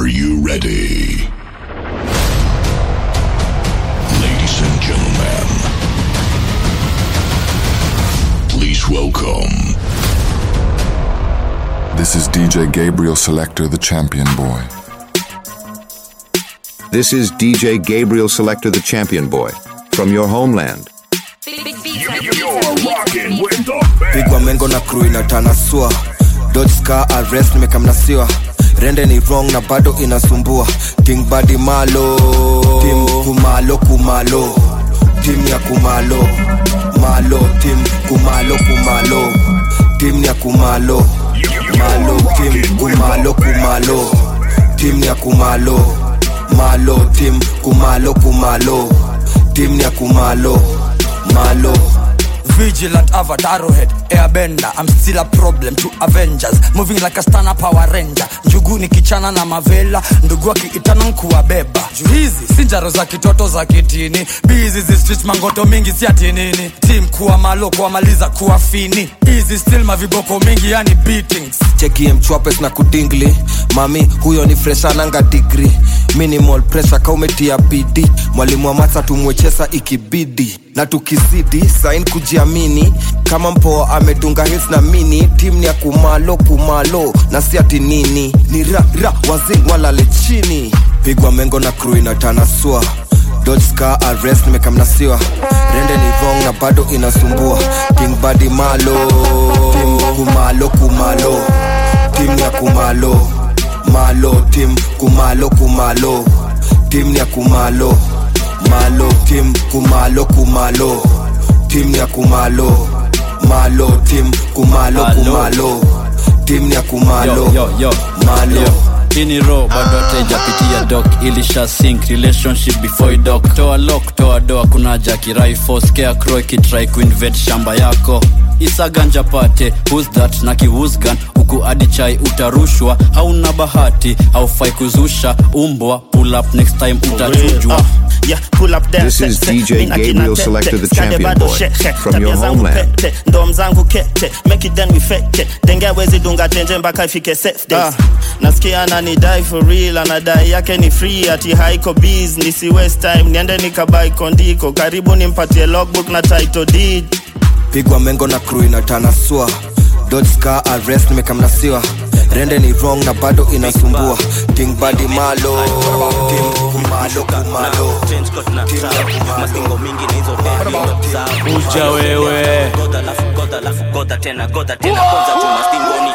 Are you ready? Ladies and gentlemen, please welcome This is DJ Gabriel Selector, the champion boy. This is DJ Gabriel Selector, the champion boy, from your homeland. pigwa mengo na crew inatanasua dodge scar arrest nimekamnasiwa rende ni wrong na bado inasumbua king badi malo tim kumalo kumalo tim ya kumalo malo tim kumalo kumalo tim ya kumalo malo tim kumalo kumalo tim ya kumalo malo tim kumalo kumalo tim ya kumalo malo Vigilant avatar head airbender I'm still a problem to Avengers moving like a stana power ranger njugu ni kichana na mavela ndugu akiitana nkuwabeba juu hizi si njaro za kitoto za kitini bizi zistich mangoto mingi si atinini tim kuwa malo kuwamaliza kuwa fini hizi still maviboko mingi yani beatings chekie mchwapes na kudingli mami huyo ni freshananga digri minimal pressure kaumetia bidi mwalimu wa mata tumwechesa ikibidi na tukizidi sain kujiamini kama mpoa amedunga hits na mini tim ni ya kumalo kumalo na si ati nini ni ra ra wazing walale chini pigwa mengo na crew inatanasua dodge scar arrest nimekamnasiwa rende ni wrong na bado inasumbua king badi malo tim kumalo kumalo tim ya kumalo malo tim kumalo kumalo tim ya kumalo malo tim kumalo kumalo tim ya kumalo malo tim kumalo kumalo tim ya kumalo yo, yo, yo. malo Yo. ini ro bado ataijapitia dok ilisha sink relationship before dok toa lok toa doa kuna jakirai foskea cro ikitrai kuinvet shamba yako isaganja pate who's that na kiwusgan huku adi chai utarushwa hauna bahati haufai kuzusha umbwa pull up next time utachujwa Yeah, pull up there, This set, is set. DJ Mina kina Gabriel tete, Selector, the skade champion bado boy, sheke. from Tabia your zangu homeland. pete, ndom zangu kete make it then we fake denge wezi dunga tenje mpaka ifike safe days nasikia ananidai for real anadai yake ni free ati haiko biz nisi waste time niende nikabai kondiko karibu nimpatie logbook na title deed pigwa mengo na crew inatanasua dodge scar arrest nimekamnasiwa rende ni wrong na bado inasumbua king badi malo tim kumalo kumalo tim ya kumalo uja wewe goda lafu goda lafu goda tena goda tena kwanza tu mastingoni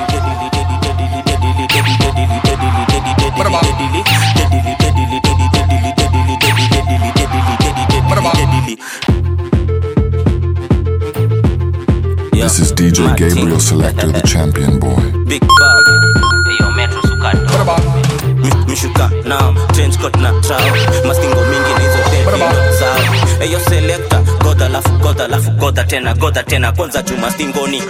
This is DJ Gabriel Selector, the champion boy. Big bag Eyo metro sukato Mi- mishuka now change coat na trao mastingo mingi na hizo baby ndo zao eyo selector goda lafu goda lafu goda tena goda tena kwanza tu mastingoni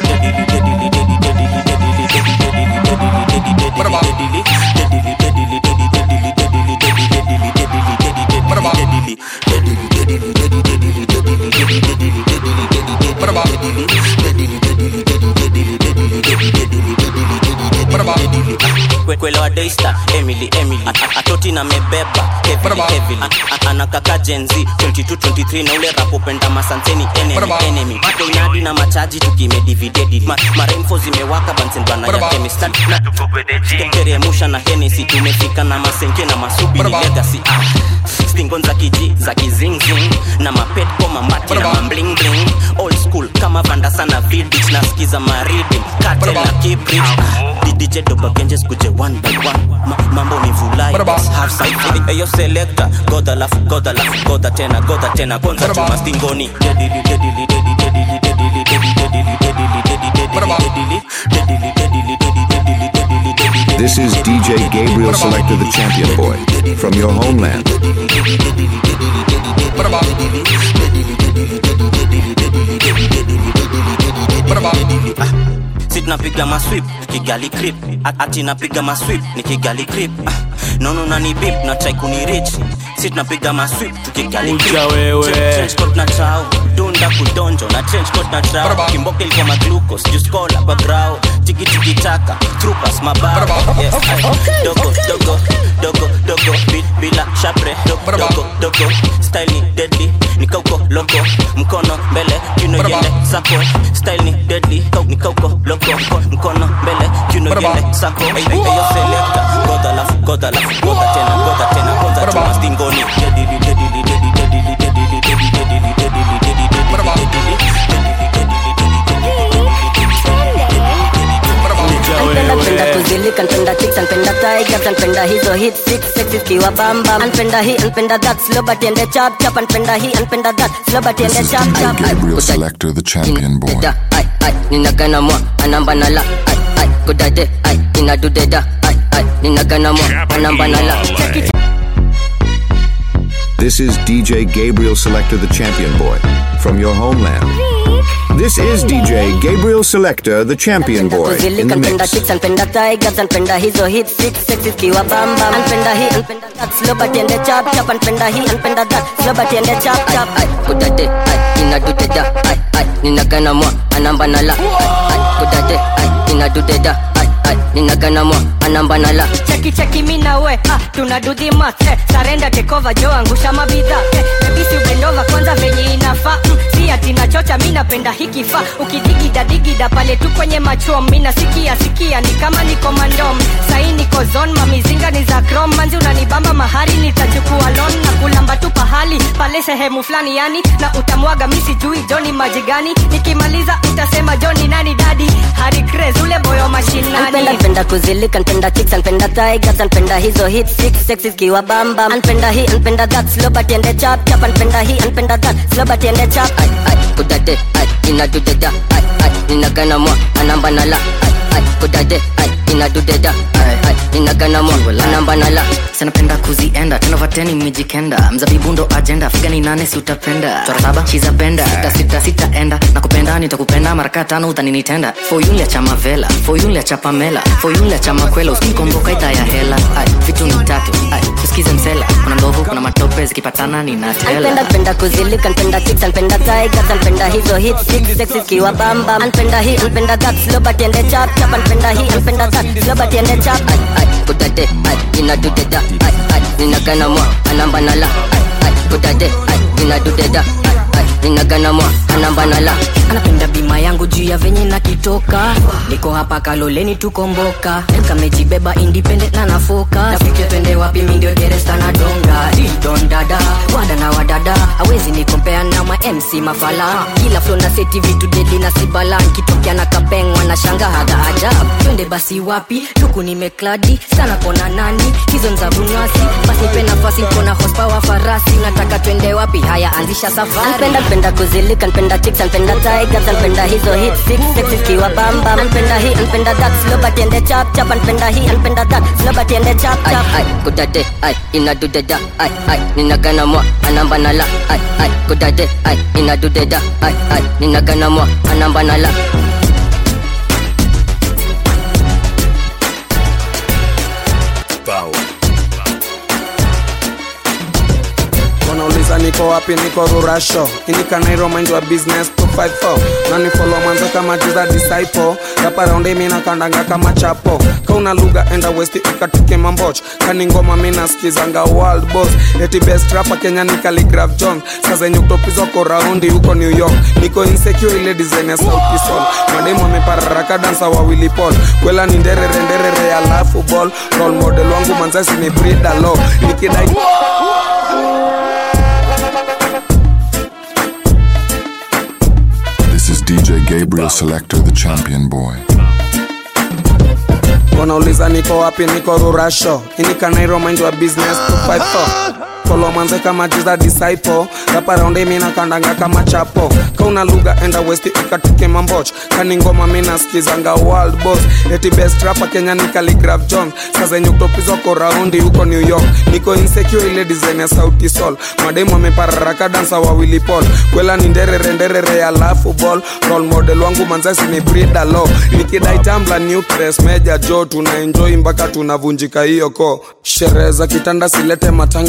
Kwe- kwelewa daystar emily emily A- a- atoti na mebeba heavily heavily A- a- anakaka jenzi 22 23 na ule rapopenda masanseni enemy enemy koinadi na machaji tukimedividedi Ma, maremfo zimewaka bansendwana ya kemista na tukobedejigeremusha na henesi tumefika na masenke na masubi ni legacy ah. stingon za kiji za kizingzing na mapet koma mati na mamblingling old school kama vanda sana vidich nasikiza maridim kate na kibrich didije dobagenjes kuje one by one Ma, mambo ni vulai yes, have some eyo selector goda lafu goda lafu goda tena goda tena kwanza chuma stingoni dedili dedili dedili dedili dedili dedili dedili dedili dedili dedili This is DJ Gabriel Selector, the champion boy, from your homeland. si tunapiga maswip kigali crip ati napiga maswip ni kigali crip ah, nono nani bip na try kunirich si tunapiga maswip tukigali crip. Uja wewe. Trench- trench coat na trao dunda kudonjo na trench coat na trao kimboka ilikuwa maglucos juskola kwa grao tikitikitaka trupas mababa yes, ay, dogo dogo dogo dogo bi- bila shapre dogo dogo dogo style ni deadly nikauko loko mkono mbele kiuno yende sako style ni deadly kau nikauko loko mko- mkono mbele kiuno yende sako Ay, ay, ayo selector goda lafu goda lafu goda tena goda tena goda chuma stingoni deadly deadly deadly deadly deadly deadly deadly deadly deadly Anpenda penda kuzilika, anpenda chicks, anpenda tigers, anpenda hizo hit six sexy kiwa bamba, anpenda hii, anpenda that slow but ende chap chap, anpenda hii, anpenda that slow but ende This is chap DJ chap. Gabriel Selector, the champion boy. Deda, ai ai, ninagana mwa, anamba na la, ai ai, kudade, ai, inadu deda, ai ai, ninagana mwa, anamba na la. Check it. This is DJ Gabriel Selector, the champion boy, from your homeland. This is DJ Gabriel Selector, the champion boy, in kuzilika the npenda mix. chicks npenda tigers npenda hizo hit six sexy kiwa bamba npenda hii npenda that slow but ende chap chap npenda hii npenda that slow but ende chap chap ai kudade ai inadudeda ai ai ninagana mwa anamba na la ai ai kudade ai inadudeda ai ai ninagana mwa anamba na la cheki cheki mi na we ah, tuna do the math eh, sarenda tekova jo angusha mabidha eh, bebisi ubendova kwanza venye inafaa mm, si ati nachocha mi napenda hiki fa ukidigida digida pale tu kwenye machom mi nasikia sikia ni kama niko mandom sai niko zon mamizinga ni za krom manzi unanibamba mahari nitachukua lon na kulamba tu pahali pale sehemu fulani yani na utamwaga mi sijui joni maji gani nikimaliza utasema joni nani dadi hari Craze, ule boyo mashinani Anpenda penda kuzilika npenda chicks npenda tigers npenda hizo hit six sexy kiwa bamba anpenda hii anpenda that slow but ende chap chap anpenda hii anpenda that slow but ende chap ai ai kudade ai inadudeda ai ai ninagana mwa anamba na la ai ai kudade ai inadudeda ai ai ninagana mwa anamba na la sanapenda kuzienda tenovateni mijikenda mzabibu ndo ajenda figani nane si utapenda chora saba chiza benda sita sita sita enda na kupenda nitakupenda maraka tano utaninitenda foyunlia cha mavela foyunlia cha pamela foyunlia cha makwela usikomboka ita ya hela ai vitu ni tatu ai usikize msela kuna ndovu kuna matope zikipatana ninatela anpenda penda kuzilika npenda chicks npenda tigers npenda hizo hit six sexy kiwa bamba anpenda hii anpenda that slow but ende chap chap anpenda hii anpenda that slow but ende chap ai ai kudade ai inadudeda ai ai ninagana mwa anamba na la ai ai kudade ai inadudeda ai ai ninagana mwa anamba na la anapenda bima yangu juu ya venye nakitoka niko hapa kaloleni tukomboka kamejibeba independent na nafoka nafike twende wapi mindio deresta na donga didon dada wada na wadada awezi nikompea na ma mc mafala kila flo na seti vitu dedi na sibala nkitokea na kapengwa na shanga hadha ajab twende basi wapi luku nimekladi sana kona nani hizo nza bunyasi basi nipe nafasi kona hospawa farasi nataka twende wapi haya anzisha safari anpenda penda kuzilika npenda chicks npenda tigers npenda hizo hit six sexy kiwa bamba anpenda hii anpenda that slow but ende chap chap anpenda hii anpenda that slow but ende chap chap ai ai kudade ai inadudeda ai ai ninagana mwa anamba na la ai ai kudade ai inadudeda ai ai ninagana mwa anamba na la wanauliza niko wapi niko rurasho inikanairo mind wa business 254 nanifolo mwanzo kama jiza disciple raparaundi mina kandanga kama chapo kauna lugha enda westi ukatike mamboch kani ngoma mina skizanga world boss eti best rapa kenya ni Khaligraph jones saa zenye utopizwako raundi huko new york niko insecure ile design ya sauti sol mademu amepararaka dansa wawili pol kwela ni nderere nderere alafu ball role model wangu manzasi ni brida lo nikidai This is DJ Gabriel Selector, the champion boy. wanauliza niko wapi niko rurasho inikanairo mind wa business 254 folo mwanze kama jiza disciple raparaundi mina kandanga kama chapo kauna lugha enda westi ukatike mamboch kani ngoma mina skizanga world boss eti best rapa kenya ni Khaligraph jones saa zenye utopizwako raundi huko new york niko insecure ile design ya sauti sol mademu amepararaka dansa wawili pol kwela ni nderere nderere alafu ball role model wangu manzasi ni brida lo nikidai tambla nutres meja jo tuna enjoy mpaka tunavunjika hiyo ko sherehe za kitanda silete matanga bro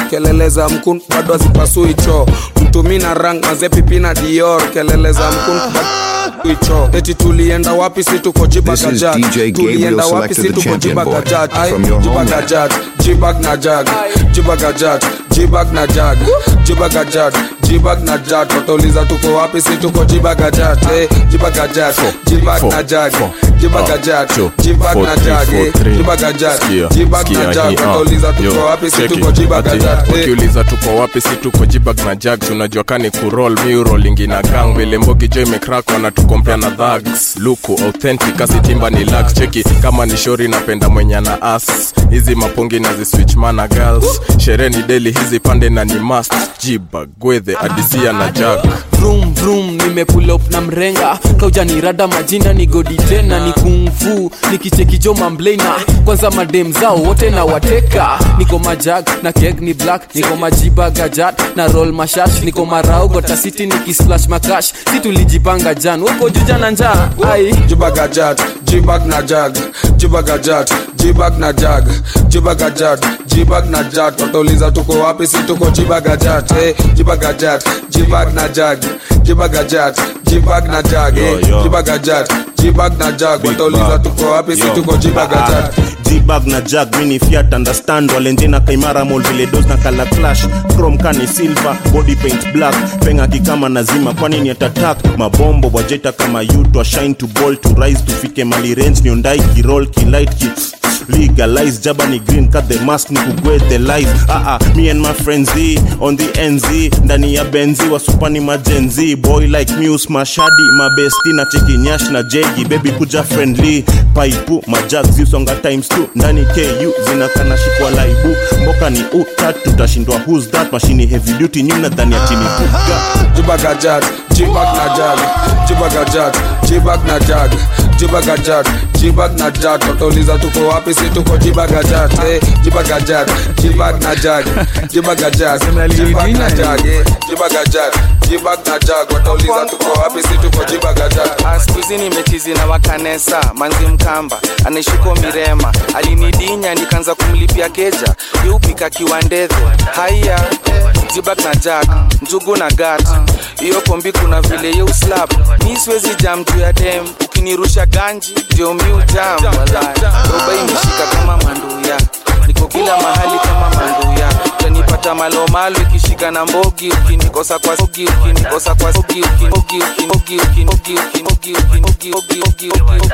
kelele za mkun bado hazipasui choo mtumi na rang mazepipi na dior kelele za mkun bado icho eti tulienda wapi si tuko This is jibagajat DJ Gabriel tulienda wapi Selector, si the tuko champion boy, jibagajat from your homeland. jibagajat jibag na jag jibagajat jibag na jag jibagajat jibag na jag watauliza tuko wapi si tuko jibagajat eh, jibagajat jibag na jag jibagajat jibag na jag eh, jibagajat jibag na jag watauliza tuko wapi si tuko jibagajat eh. wakiuliza tuko wapi si tuko jibag na jag tunajua kani kurol miurolingi na gang vile mbogi jo imekrak wanatukompea na dhags luku authentic asitimba ni lax cheki kama ni shori napenda mwenye na as hizi mapungi na ziswitch mana girls sherehe ni deli hizi pande na ni mast jibag gwedhe adisia na jag vroom vroom nimepull up na mrenga kaujanirada majina ni godi tena ni kungfu nikichekijo mamblena kwanza madem zao wote na wateka niko majag na keg ni black niko majiba gajat na roll mashash niko marau gotasiti nikisplash makash si tulijipanga jan uko juja na njaa ai jibagajat jibag na jag jibagajat jibag na jag jibagajat jibag na jat watauliza tuko wapi si tuko jibagajat eh, jibagajat jibag na jag jibagajat jibag na jag eh, Yo, yo. jibagajat jibag na jag watauliza tuko wapi si tuko jibagajat jibag na jag mini fiat understand walenjena kaimara mol vile dos na kala clash chrome kani silver body paint black penga kikama nazima kwani ni atatak mabombo wajeta kama yutwa shine to ball to rise tufike mali range niondai kirol kilight ki legalize jaba ni green cut the mask ni kugwe the life ah ah me and my friends Z, on the nz ndani ya benzi wasupani majenzi boy like muse mashadi mabesti na cheki nyash na jegi baby kuja friendly paipu majag ziusonga times 2 ndani ku zinakana shikwa laibu mboka ni utat tutashindwa who's that mashini heavy duty nyuna dhani ya chini kuga jibagajat jibag na jag jibagajat jibag na jag jibagajat jibag na jat watauliza tuko wapi si tuko jibagajat eh, jibagajat jibag na jag jibagajat jibag na jag eh, jibagajat jibag na jag watauliza tuko wapi si tuko jibagajat skuizi nimechizi na wakanesa manzi mkamba anaishuko mirema alinidinya nikaanza kumlipia keja yeupika kiwandedhe haya jibak na jak njugu na gat hiyo pombi kuna vile yeuslap mi siwezi jam juu ya dem ukinirusha ganji ndio miu jam walai roba imeshika kama manduya niko kila mahali kama manduya utanipata malomalo ikishika na mbogi ukinikosa kwa sogi ukinikosa kwa sogi ukinogi ukinogi ukinogi ukinogi ukinogi ukinogi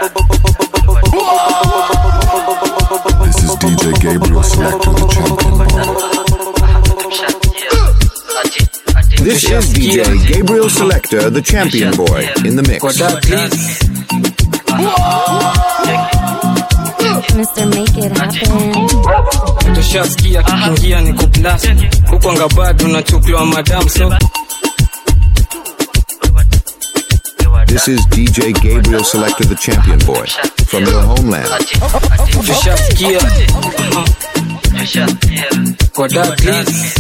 This is DJ Gabriel Selector, the champion boy. This is DJ Gabriel Selector, the champion boy, in the mix. Mr. Make It Happen. tushaskia kiingia ni kuplas hukwanga bado nachukuliwa madam so This is DJ Gabriel Selector, the champion boy, from your homeland. tushaskia kwa dad please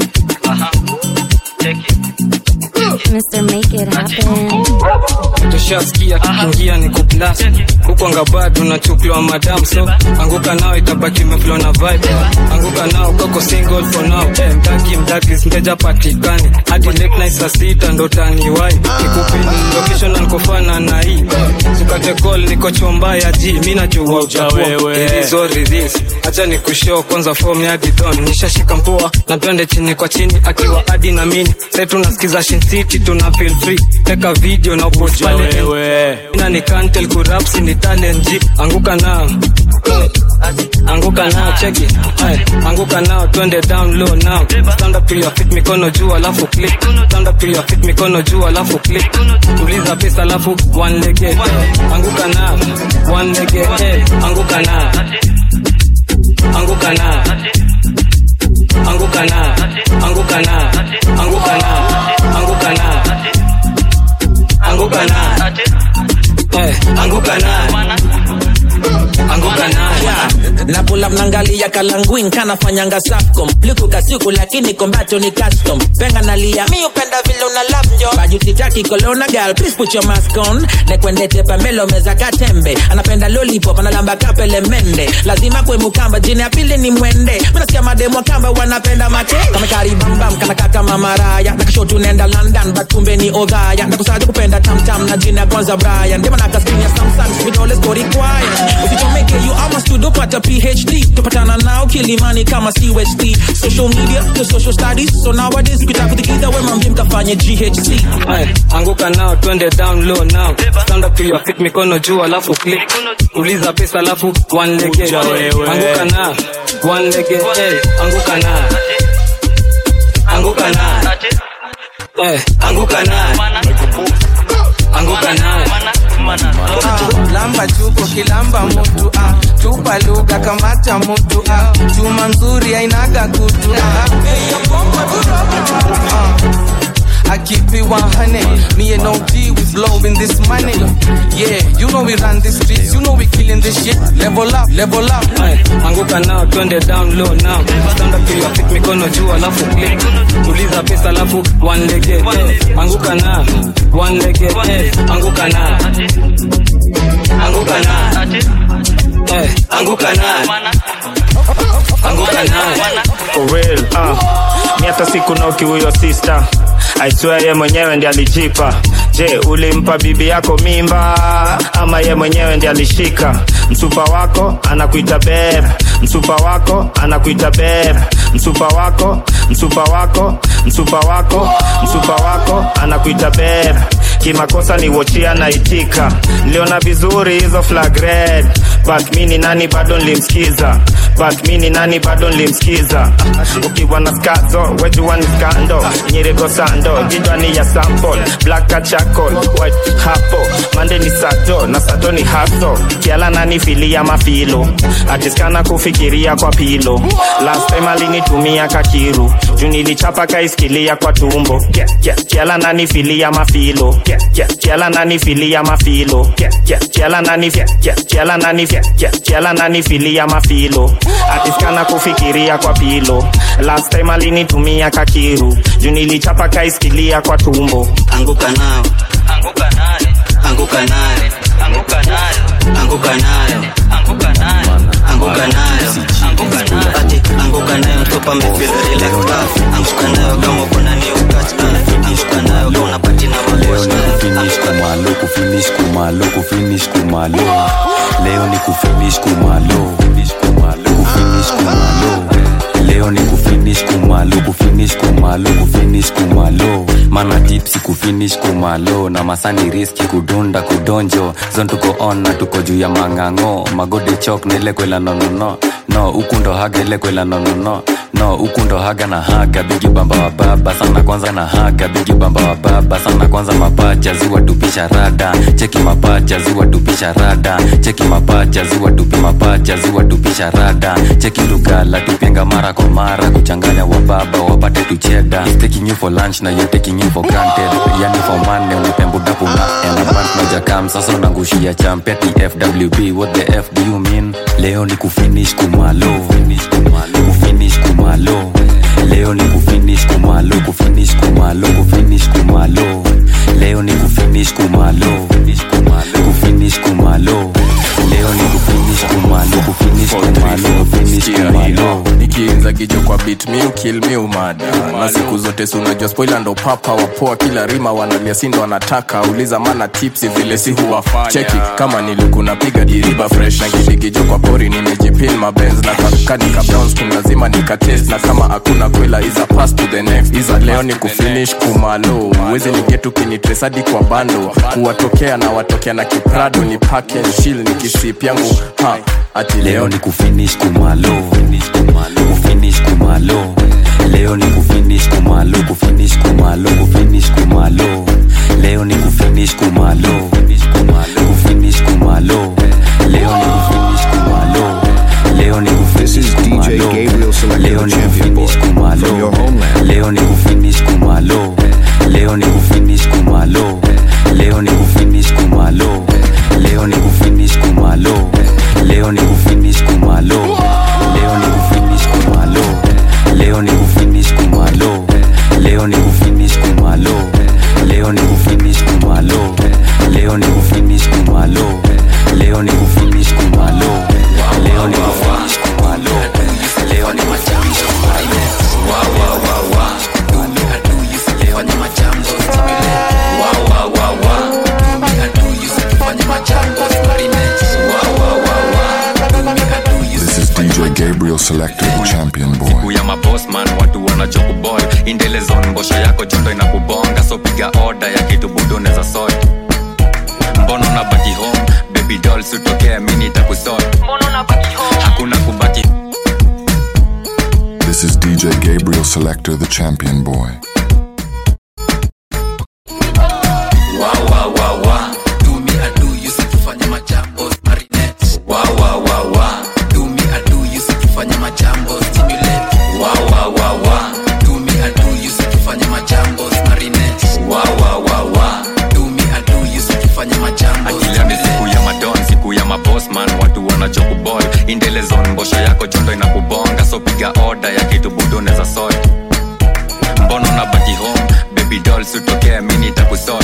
Mr. Make It Happen. tushaskia kiingia ni kuplas hukwanga bado nachukuliwa madam so anguka nao itabaki meflo na vibe anguka nao koko single for now eh, mdaki mdaki mteja patikani hadi late night saa sita ndo taniwai nikupini location ankofana na hii sukate call niko chomba ya ji mi najua wewe. utakuailizoriris hacha ni kushow kwanza form ya gidon nishashika mpua na twende chini kwa chini akiwa adi na mini sai tunasikiza Shin City tuna feel free teka video na upost pale na ni kantel kurapsi ni talent G. anguka nao anguka nao cheki Ay, anguka nao twende down low now stand up to your feet mikono juu alafu click stand up to your feet mikono juu alafu click tuliza pesa alafu one leg eh. anguka nao one leg eh. anguka nao anguka nao anguka nao anguka nao anguka nao anguka nao anguka nao Eh, anguka nao anguka nao na pull up nangalia kalanguin kanafanyanga safcom liku kasiku lakini kombato ni custom penga nalia mi upenda vile una lap njo bajutitaki kolona gal please put your mask on nekwendete pamelo meza katembe anapenda lollipop analamba kapele mende lazima kwe mukamba jini ya pili ni mwende minasikia mademo kamba wanapenda mate kamekaribambam kanaka kama maraya nakisho tunaenda london batumbe ni odhaya nakusaja kupenda tamtam na jina ya kwanza brian ndema nakaskinia samsung vidole skori kwaya usichomeke you almost to dopata phd tupatana nao kilimani kama cwst social media to social studies so nowadays ukitakutikidha wemambie mkafanye ghc Aye, anguka nao twende down low now stand up to your feet mikono juu alafu click uliza pesa alafu one lege Kuja wewe. anguka na one lege hey, anguka na anguka na hey, anguka na anguka na Ah, lamba chuko kilamba mutu ah, tupa lugha kamata mutu ah, chuma nzuri ainaga kutu ah, ah. I keep it 100. Me and OG, we blowing this money. Yeah, you know we run the streets, you know we killing this shit. Level up, level up. Aye, anguka nao twende down low now stand up to your feet mikono juu alafu click uliza pesa alafu one lege hey, anguka na one lege hey, anguka na anguka na hey, anguka na anguka na for real uh. mi hata siku noki huyo sister I swear ye mwenyewe ndi alijipa je ulimpa bibi yako mimba ama ye mwenyewe ndi alishika msupa wako anakuita beb msupa wako anakuita beb msupa wako msupa wako msupa wako msupa wako anakuita beb kimakosa ni wochia naitika niliona vizuri hizo flag red but mi ni nani bado nilimsikiza but mi ni nani bado nilimsikiza ukiwa na skazo wejua ni skando nyirigo sando gidwa ni ya sample black charcoal white hapo mande ni sato na sato ni haso kiala nani filia mafilo atiskana kufikiria kwa pilo last time alinitumia kakiru juu nilichapa kaiskilia kwa tumbo Kia- kia- kiala nani filia mafilo Kia- kia- kiala nani filia mafilo Kia- kia- kiala nani fia- kia- kiala nani fia- kia- kiala nani filia mafilo atiskana kufikiria kwa pilo last time alinitumia kakiru juu nilichapa kaiskilia kwa tumbo anguka nao anguka nayo anguka nayo anguka nayo anguka nayo anguka nayo anguka nayo anguka nayo ati anguka nayo mtopa mefeel relax ah anguka nayo kama kuna new catch ah anguka nayo kama unapati na maboss kufinish kumalo kufinish kumalo kufinish kumalo leo ni kufinish kumalo kufinish kumalo leo ni kufinish kumalo kufinish kumalo kufinish kumalo mana tipsi kufinish kumalo na masani riski kudunda kudonjo zon tuko on na tuko juu ya mang'ang'o magode chok na ile kwela nonono no huku ndo haga ile kwela nonono no huku ndo haga na haga bigi bamba wa baba sana kwanza na haga bigi bamba wa baba sana kwanza mapacha ziwa tupisha rada cheki mapacha ziwa tupisha rada cheki mapacha ziwa tupi mapacha ziwa tupisha rada cheki lugala tupenga mara kwa mara kuchanganya wa baba wapate tucheda He's taking you for lunch na you taking you for granted yani for money unipembudapu na enabant najakam sasa unangushia champe tfwb what the f do you mean leo ni kufinish kumalo kufinish kumalo leo ni kufinish kumalo kufinish kumalo kufinish kumalo leo ni kufinish kumalo kufinish kumalo leo ni kufinish kumalo kufinish kumalo kufinish kumalo nikiinza kijo kwa bit mi ukil mi umada na siku zote si unajua spoila ndo papa wapoa kila rima wanalia sindo wanataka uliza mana tipsi vile si huwafanya cheki kama nilikuna piga diriba fresh na kidigijo kwa pori nimejipin mabenz na kanika brownskin lazima nikatest na kama hakuna kwela iza pass to the next iza leo ni kufinish kumalo uwezi nigetu kinitresadi kwa bando kuwatokea na watokea na kiprado ni package chill ni kisip yangu ha ati leo ni kufinish kumalo kufinish kumalo leo ni kufinish kumalo kufinish kumalo kufinish kumalo leo ni kufinish kumalo kufinish kumalo leo ni kufinish kumalo leo ni kufinish kumalo leo ni kufinish kumalo leo ni kufinish kumalo leo ni kufinish kumalo leo ni kufinish kumalo leo ni kufinish kumalo leo ni kufinish kumalo Gabriel Selector, the champion boy. siku ya mabosman watu wanachokubol indelezon mbosho yako joto inakubonga so piga oda ya kitu budu neza sot mbono na baki home baby doll sutokea mini takusot hakuna kubaki This is DJ Gabriel Selector, the champion boy. wa wa wa wa do me I do you sikifanya majambo marinette wa wa wa wa do me I do you sikifanya majambo stimulate wa wa wa wa do me I do you sikifanya majambo marinette wa wa wa wa do me I do you sikifanya majambo akila ni siku ya madon siku ya mabosman watu wanachokubol indelezon mbosho yako joto inakubonga so piga oda ya kitu budu neza sot mbono na baki home baby doll sutokea mini takusot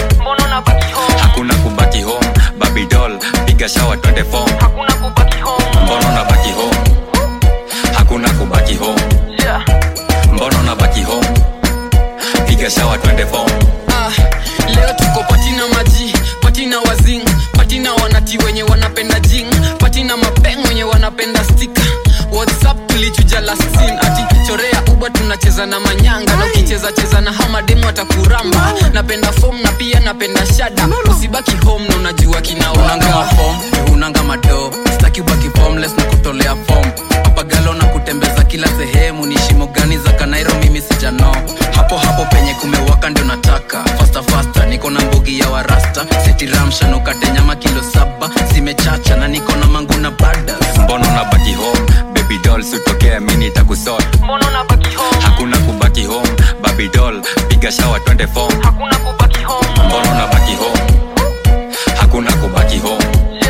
hakuna kubaki home baby doll piga shawa twende fom mbono na baki home hakuna kubaki home mbono na baki home piga shawa twende fom Ah, leo tuko patina maji patina wazing patina wanati wenye wanapenda jing patina mapeng wenye wanapenda stika whatsapp tulichuja last scene ati chorea uba tunacheza na manyanga na ukicheza cheza na hamademu atakuramba napenda fom na pia napenda shada usibaki home na unajua kinaonanga mafom unanga mado staki ubaki formless na kutolea fom papagalo na kutembeza kila sehemu ni shimo gani za kanairo mimi sijano hapo hapo penye kumewaka ndio nataka fasta fasta niko na mbugi ya warasta setiramshanukate nyama kilo saba zimechacha na niko na mangu na badas mbono na baki home baby doll sutokea mini takusot hakuna kubaki home baby doll piga shawa twende fom mbono na baki home hakuna kubaki home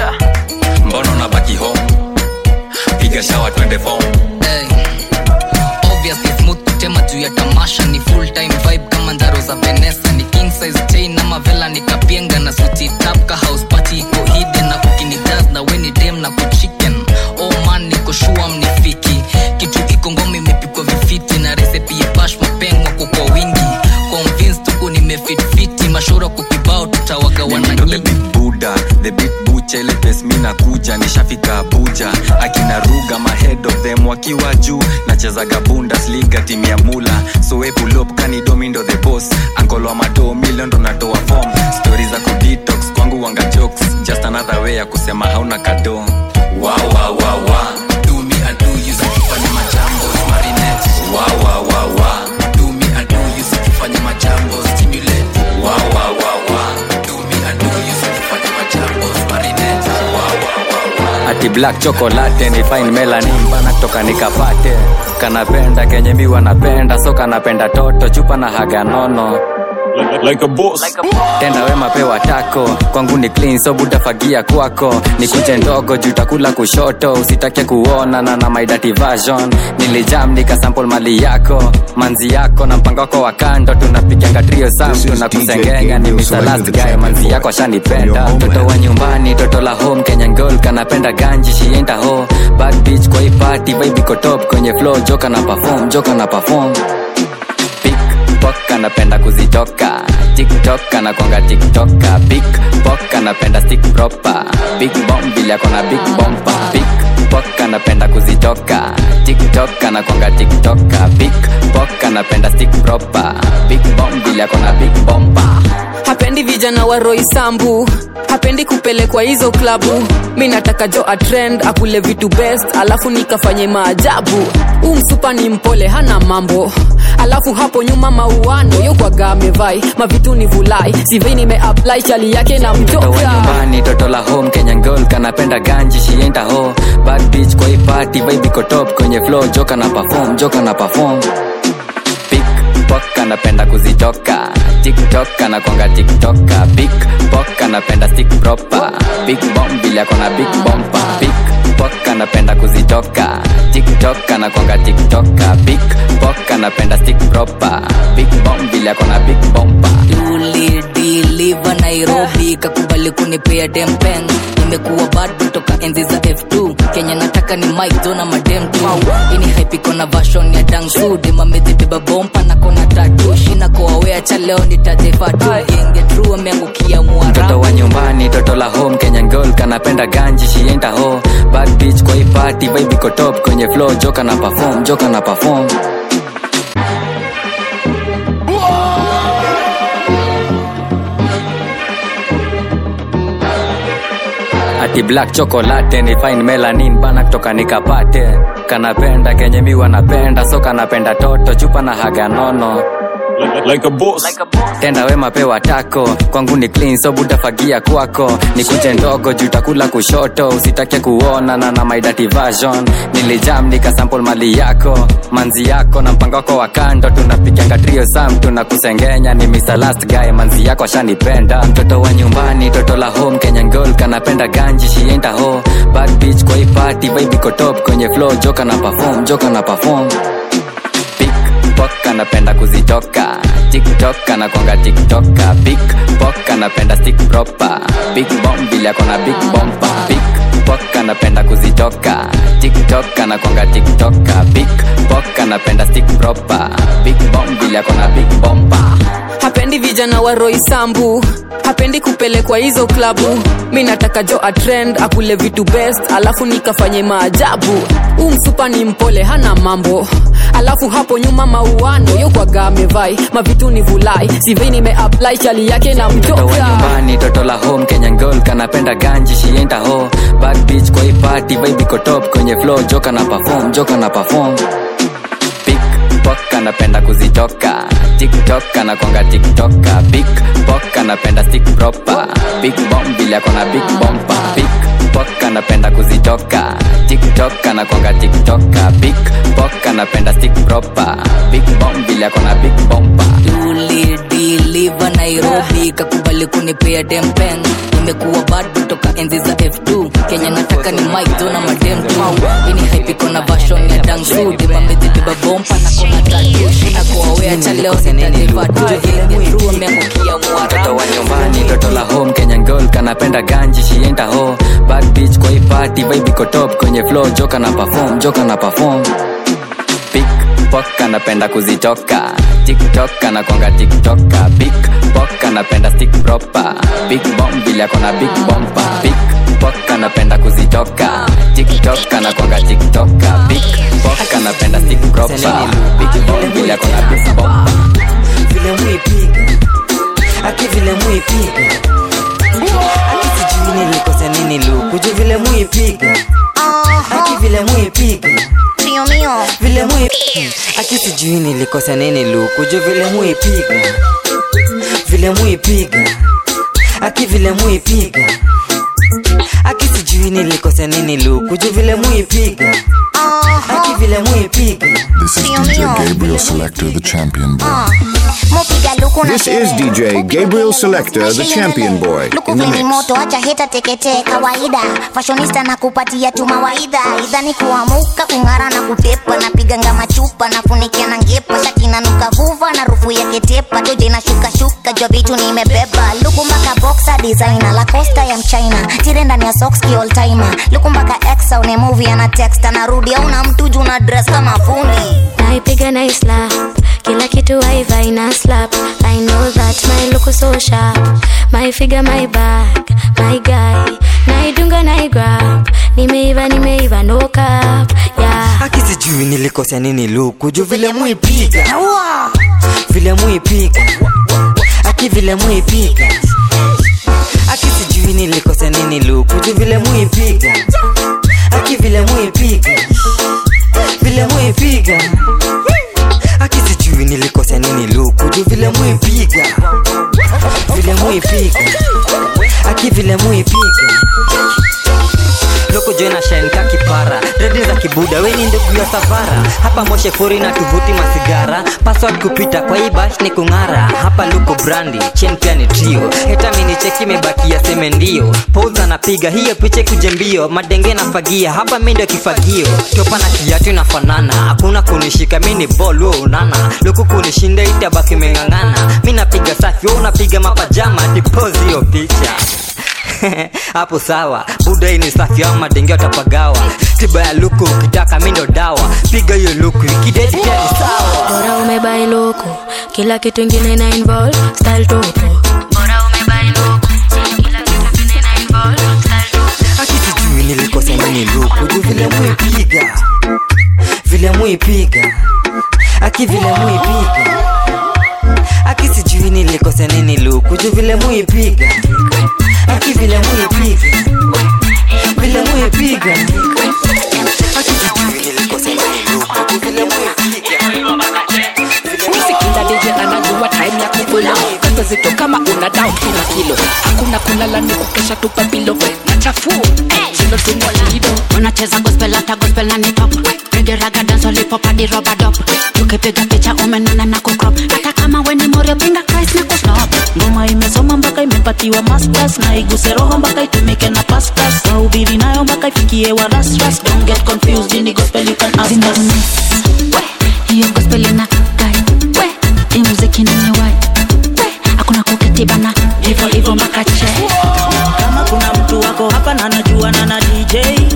mbono na baki home piga shawa twende fom Hey. Obviously smooth kutema juu ya tamasha ni full time vibe kama ndaro za Vanessa ni king size chain ama vela ni kapienga na suti tap ka house party iko hidden na kukini jazz na weni dem na kuchicken oh man niko sure mnifiki kitu iko ngome imepikwa vifiti na recipe ya bash mapengwa kwa kwa wingi convinced tuko nimefit fiti mashura kukibao tutawagawana nyingi buda the big bucha ile pes mi nakuja nishafika abuja akina ruga mahead of them wakiwa juu nachezaga bundesliga timu ya mula soepulop kanidomindo the boss ankolo mado milion ndo natoa form stori za kudetox kwangu wanga jokes just another way ya kusema hauna kado wa wa wa wa do me I do you sikifanya majambo marinette wa wa wa wa do me I do you sikifanya majambo stimulate wa wa wa wa do me I do you sikifanya majambo marinette wa wa wa wa ati black chocolate ni fine melanin bana toka nikapate kanapenda kenye mi wanapenda so kanapenda toto chupa na haga nono like a boss. tenda wema pewa tako kwangu ni clean so butafagia kwako nikuje ndogo juu takula kushoto usitake kuona na na my dirty version nilijam nikasample mali yako manzi yako na mpango wako wa kando tunapiganga trio samtu na kusengenya ni Mr. last guy manzi yako ashanipenda toto wa nyumbani toto la home Kenyan girl kanapenda ganji she ain't a hoe bad bitch kwa hii party vibe iko top kwenye flow joka na perform joka na perform pickpock anapenda kuzitoka tiktok anakwanga tiktoka pickpock anapenda stick proper big bomb vile akona big bompa pickpock anapenda kuzitoka tiktok anakwanga tiktoka pickpock anapenda stick proper big bomb vile akona big bompa hapendi vijana wa roisambu hapendi kupelekwa hizo klabu mi nataka jo atrend akule vitu best alafu nikafanye maajabu huu msupa ni mpole hana mambo alafu hapo nyuma mauano yokwaga amevai mavitu ni vulai sivei nimeapply chali yake na toto wa mtoka nyumbani toto la home kenyan girl kanapenda ganji shienda ho bad bitch kwa hii party vibe iko top kwenye flow joka na perform joka na perform pickpock anapenda kuzitoka tiktok anakwanga tiktoka pickpock anapenda stick proper big bomb vile akona big bompa pickpock anapenda kuzitoka tiktok anakwanga tiktoka pickpock anapenda stick proper big bomb vile akona big bompa ulidiliva nairobi kakubali kunipea dempen nimekuwa bado toka enzi za f2 kenya nataka ni mike jona madem tu ini haipiko na vashon ya dangsu demamezibeba bompa na kona tatu shina koawea cha leo nitajefatu genge tru ameangukia mtoto wa nyumbani toto la home kenyan girl kanapenda ganji shienda ho bad bitch kwa hii party party vibe iko top kwenye flow joka na perform joka na perform ati black chocolate ni fine melanin bana kutoka nikapate kanapenda kenye mi wanapenda so kanapenda toto chupa na haga nono like a boss. tenda wema pewa tako kwangu ni clean so butafagia kwako ni kunje ndogo juu takula kushoto usitake kuona na na my dirty version nilijam nikasample mali yako manzi yako na mpango wako wa kando tunapiganga trio sam tunakusengenya ni Mr. last guy manzi yako ashanipenda mtoto wa nyumbani toto la home Kenya girl kanapenda ganji shienda ho bad bitch kwa hii party vibe iko top kwenye flow joka na perform joka na perform Pickpock anapenda kuzitoka tiktok anakwanga tiktoka big pok anapenda stick proper big bomb vile akona big bompa Pickpock anapenda kuzitoka tiktok anakwanga tiktoka big pok anapenda stick proper big bomb vile akona big bompa hapendi vijana wa roisambu hapendi kupelekwa hizo klabu mi nataka jo atrend akule vitu best alafu nikafanye maajabu huu msupa ni mpole hana mambo alafu hapo nyuma mauano yokwaga amevai mavitu ni vulai sivei nimeapply chali yake na mtoto wa mtoka nyumbani toto la home Kenya girl kanapenda ganji shienda ho bad bitch kwa hii party vibe iko top kwenye flow joka na perform joka na perform Pickpock anapenda kuzitoka tiktok anakwanga tiktoka big pok anapenda stick proper big bomb vile akona big bompa Pickpock anapenda kuzitoka tiktok anakwanga tiktoka big pok anapenda stick proper big bomb vile akona big bompa ulidiliva nairobi kakubali kunipea dempen imekuwa bado toka enzi za f2 kenya nataka ni maizona madem tu ini haipiko na vashon ya dangsu dimamezibeba bompa na kona tatu shina kuwawea cha leo nitadevatu ameangukia mtoto wa nyumbani toto la home Kenya girl kanapenda ganji shienda ho bad bitch kwa hii party vibe iko top kwenye flow joka na perform joka na perform Pickpock anapenda kuzitoka tiktok anakwanga tiktoka big pok anapenda stick proper big bomb vile akona big bompa Pickpock anapenda kuzitoka tiktok anakwanga tiktoka big pok anapenda stick proper big bomb vile akona big bompa vile mwipiga aki vile mwipiga aki sijui nilikosa nini lukuju vile mwipiga aki vile mwipiga vile mwipiga aki sijui nilikosa nini lukuju vile mwipiga vile mwipiga aki vile mwipiga aki sijui nilikosa nini lukuju vile mwipiga aki vile mwipiga This is DJ Gabriel Selector, the champion boy. This is DJ Gabriel Selector, the champion boy, in the lukuvini mix. moto acha heta teketee kawaida fashonista na kupatia tu mawaidha idhani kuamuka kung'ara na kutepa napiganga machupa nafunikia na ngepa shati nanuka vuva na rufu ya ketepa toja inashukashuka jwa vitu nimebeba luku mpaka boxa designer la costa ya mchina tire ndani ya sokski all timer luku mpaka exa une movie ana text anarudi auna mtu juu na dress kama fundi naipiga na slap kila kitu aiva ina slap i know that my look is so sharp my figure my back my guy naidunga naigrab nimeiva nimeiva no cap yeah aki sijui nilikosa nini lukuju vile mwipiga vile mwipiga aki vile mwipiga aki sijui nilikosa nini lukuju vile mwipiga aki vile mwipiga vile mwipiga aki sijui nilikosa nini lukuju vile mwipiga vile mwipiga aki vile mwipiga loko joina shenka kipara redi za kibuda weni ndugu ya savara hapa moshe furi na tuvuti masigara password kupita kwa hii bash ni kung'ara hapa luko brandi chen pia ni trio heta mini cheki imebakia seme ndio pouza napiga hiyo piche kuje mbio madenge na fagia hapa mi ndio kifagio topa na kiatu inafanana hakuna kunishika mi ni bol wo unana luku kunishinda itabaki meng'ang'ana mi napiga safi wo unapiga mapajama dipozi hiyo picha hapo sawa buda hii ni safi au madenge watapagawa tiba ya luku ukitaka mi ndo dawa piga hiyo luku ikidedi pia ni sawa bora umebai loko kila kitu ingine na involve style topo bora umebai loko kila kitu ingine na involve style topo aki sijui nilikosea nini luku juu vile muipiga vile muipiga aki vile muipiga aki sijui nilikosea nini luku juu vile muipiga aki vile muipiga vile muipiga aki sijui nilikosea nini luku juu vile Kila DJ anajua time ya kukula Kato zito kama una down kila kilo Hakuna kulala ni kukesha tupa pilo Na chafu Chilo tumwa lido unacheza gospel hata gospel na ni top Reggae raga dance lollipop hadi rubber dub tukipiga picha umenana na kucrop hata kama we ni morio pinga Christ na kusnop ngoma imesoma mpaka imepatiwa masters na iguse roho mpaka itumike na pastas wahubiri nayo mpaka ifikie wa rasras don't get confused ini gospel you can ask us hiyo gospel ina gai we hii muziki ni wai we hakuna kuketi bana hivyo hivyo mpaka che kama kuna mtu wako hapa na anajua na na dj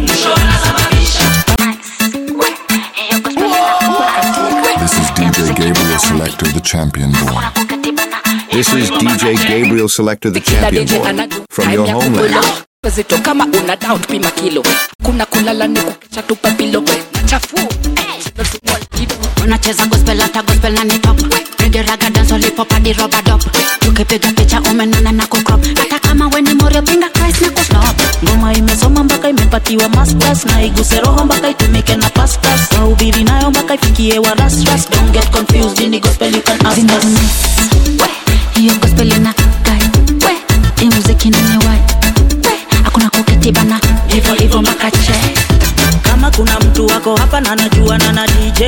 This is DJ Gabriel Selector, the champion boy. This is DJ Gabriel Selector, the Kila champion DJ boy. anajua From time your ya homeland. kukula zito kama una down pima kilo Hakuna kulala ni kukesha tupa pilo Na chafu Chilo tumwa lido unacheza gospel hata gospel na ni top Reggae raga dance lollipop hadi rubber dub tukipiga picha umenana na kucrop hata kama we ni morio pinga Christ na kusnop ngoma imesoma mpaka imepatiwa masters na iguse roho mpaka itumike na pastas wahubiri nayo mpaka ifikie wa rasras don't get confused ini gospel you can ask us hiyo gospel ina gai we hii muziki ni wai we hakuna kuketi bana hivyo hivyo mpaka che kama kuna mtu wako hapa na anajua na na dj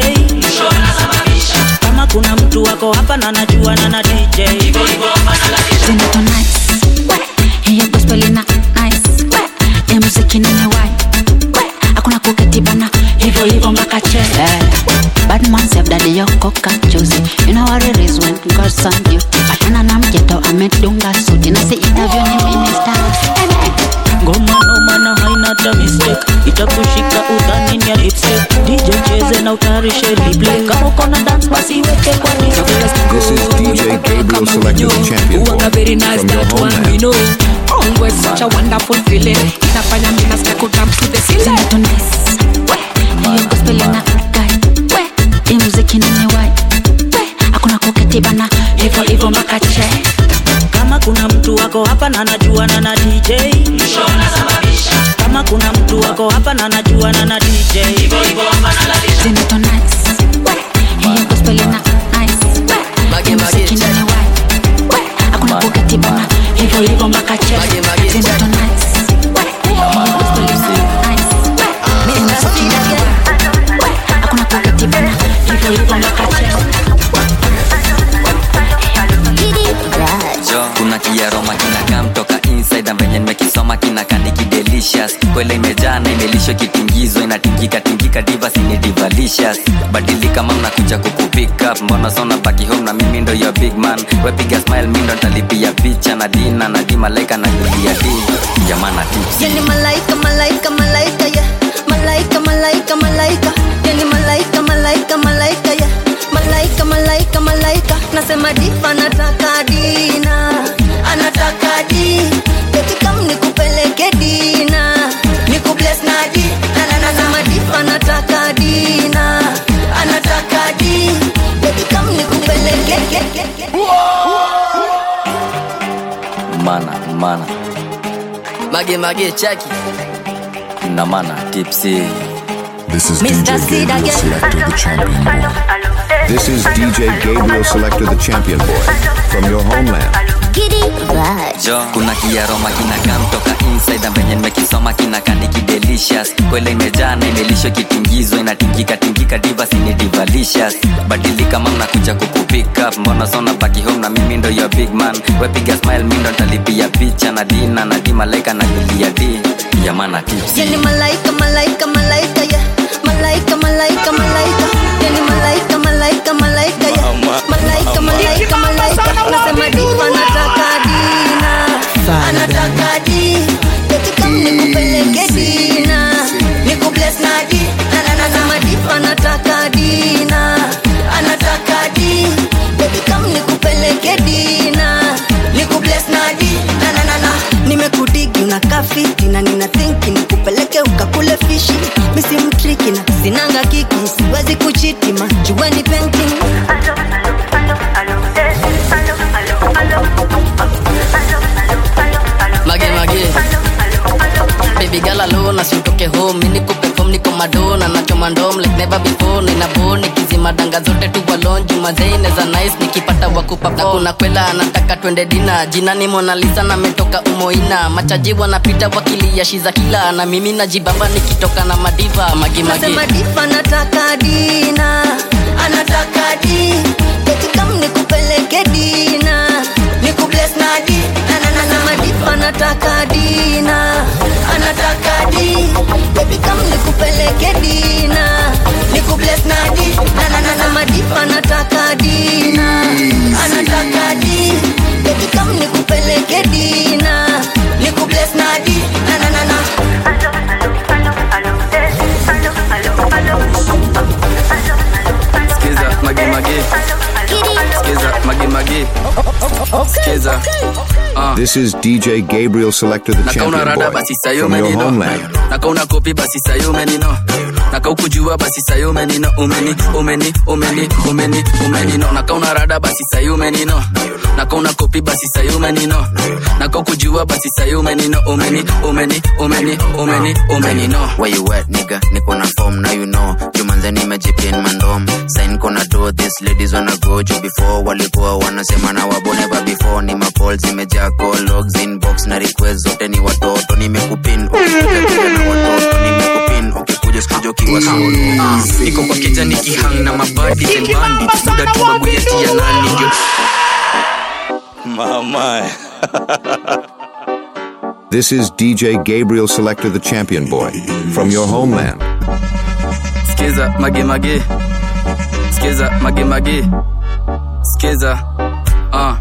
kama kuna mtu wako hapa na anajua na na dj zinato nice we hiyo gospel ina nice we hii muziki ni wai we hakuna kuketi bana hivyo hivyo mpaka che Bad man save daddy yoko kachuzi You know what it is when God's on you Patana na mjeto amedunga suti Na si interview ni minister ngoma noma na haina ta mistake itakushika udhani ni ya lipstick dj cheze na utayarishe replay kama uko na dance basi weke kwa display This is DJ Gabriel Selector, the champion boy. Uwanga very nice From your that one homeland. we know Always such a wonderful feeling Inafanya mimi nasikia kudance to the ceiling Zinato nice we hiyo gospel ina gai we hii muziki ni wai we hakuna kuketi bana hivyo hivyo mpaka che kama kuna mtu wako hapa na anajua na na dj kama kuna mtu wako hapa na anajua na na dj zinato nice we hiyo gospel ina nice we hii muziki ni wai we hakuna kuketi bana hivyo hivyo mpaka che zinato nice we hiyo gospel ina nice we hii muziki ni wai we hakuna kuketi bana hivyo hivyo mpaka che jo kuna kiaroma kinakaa mtoka inside na venye nimekisoma kinakaa nikidelicious kwele imejaa na imelishwa kitingizwa inatingika tingika divas ni divalicious badili kama mnakuja kukupick up mbona sona baki home na mimi ndo your big man wepiga smile mi ndo ntalipia picha na dina na di malaika na julia di jamana tips Yani malaika, malaika, malaika, yeah. Malaika, malaika, malaika. Yani malaika, malaika, malaika, yeah. Malaika, malaika, malaika. Nasema diva anataka dina, anataka di. Eti kam nikupeleke dina, nikubless na di. Na na nasema diva anataka dina, anataka di. Eti kam nikupeleke. mana mana mage mage chaki na mana tipsy This is Mr. DJ Sid Gabriel again. Selector, the champion boy. This is DJ Gabriel Selector, the champion boy. From your homeland. jo kuna kiaroma kinakaa mtoka inside na venye nimekisoma kinakaa nikidelicious kwele imejaa na imelishwa kitingizwa inatingika tingika divas ni divalicious badili kama mnakuja kukupick up mbona sona baki home na mimi ndo your big man wepiga smile mi ndo ntalipia picha na dina na di malaika na julia di yamana tips Yani malaika, malaika, malaika, yeah. Malaika, malaika, malaika. Yani malaika, malaika, malaika, yeah. Malaika, malaika, malaika. Nasema diva anataka dina, anataka di. Eti kam nikupeleke dina, nikubless na di. Na na nasema diva anataka dina, anataka di. Eti kam nikupeleke dina, nikubless na di. Na na na na. Nimekudigi unakaa fiti na nina thinki nikupeleke bash nitoke home mimi nikupe form niko madona nachoma ndom like never before nina bone nikizima danga zote tu balonju mazeine za nice nikipata wakupa na kuna kwela anataka twende dina jina ni Mona Lisa na metoka umoina machaji wanapita wakilia shiza kila na mimi najibamba nikitoka na madiva magi magi Nasema difa nataka dina anataka di eti kam nikupeleke dina nikubless na di na na na nasema difa nataka dina anataka di eti kam nikupeleke dina nikubless na di na na na nasema difa nataka dina anataka di eti kam nikupeleke dina nikubless na di na na na na Skiza magi magi. Skiza magi magi. Skiza. Ah. This is DJ Gabriel Selector, the nakauna champion rada boy basi sayo from your menino homeland. nakauna kopi basi sayo menino nakaukujua basi sayo menino umeni umeni umeni umeni umenino nakauna rada basi sayo menino nakauna kopi basi sayo menino nakaukujua basi sayo menino umeni umeni umeni umeni umenino Where you at, nigga? Niko na form, now you know. Jumanze nimejipin mandom. Sign kona do this, ladies wanna go juu before. Walikuwa wanasema na wabo never before. Ni mapol zimejaa call logs inbox na request zote ni watoto. Nimekupin, ukikuja kuja na watoto. Nimekupin, ukikuja sikuja ukiwa solo. Ah, niko kwa keja nikihang na mabadi and bandits muda tu baguyetia nani ndio Mama. This is DJ Gabriel Selector, the champion boy from your homeland. Skiza mage mage. Skiza mage mage. Skiza. Ah.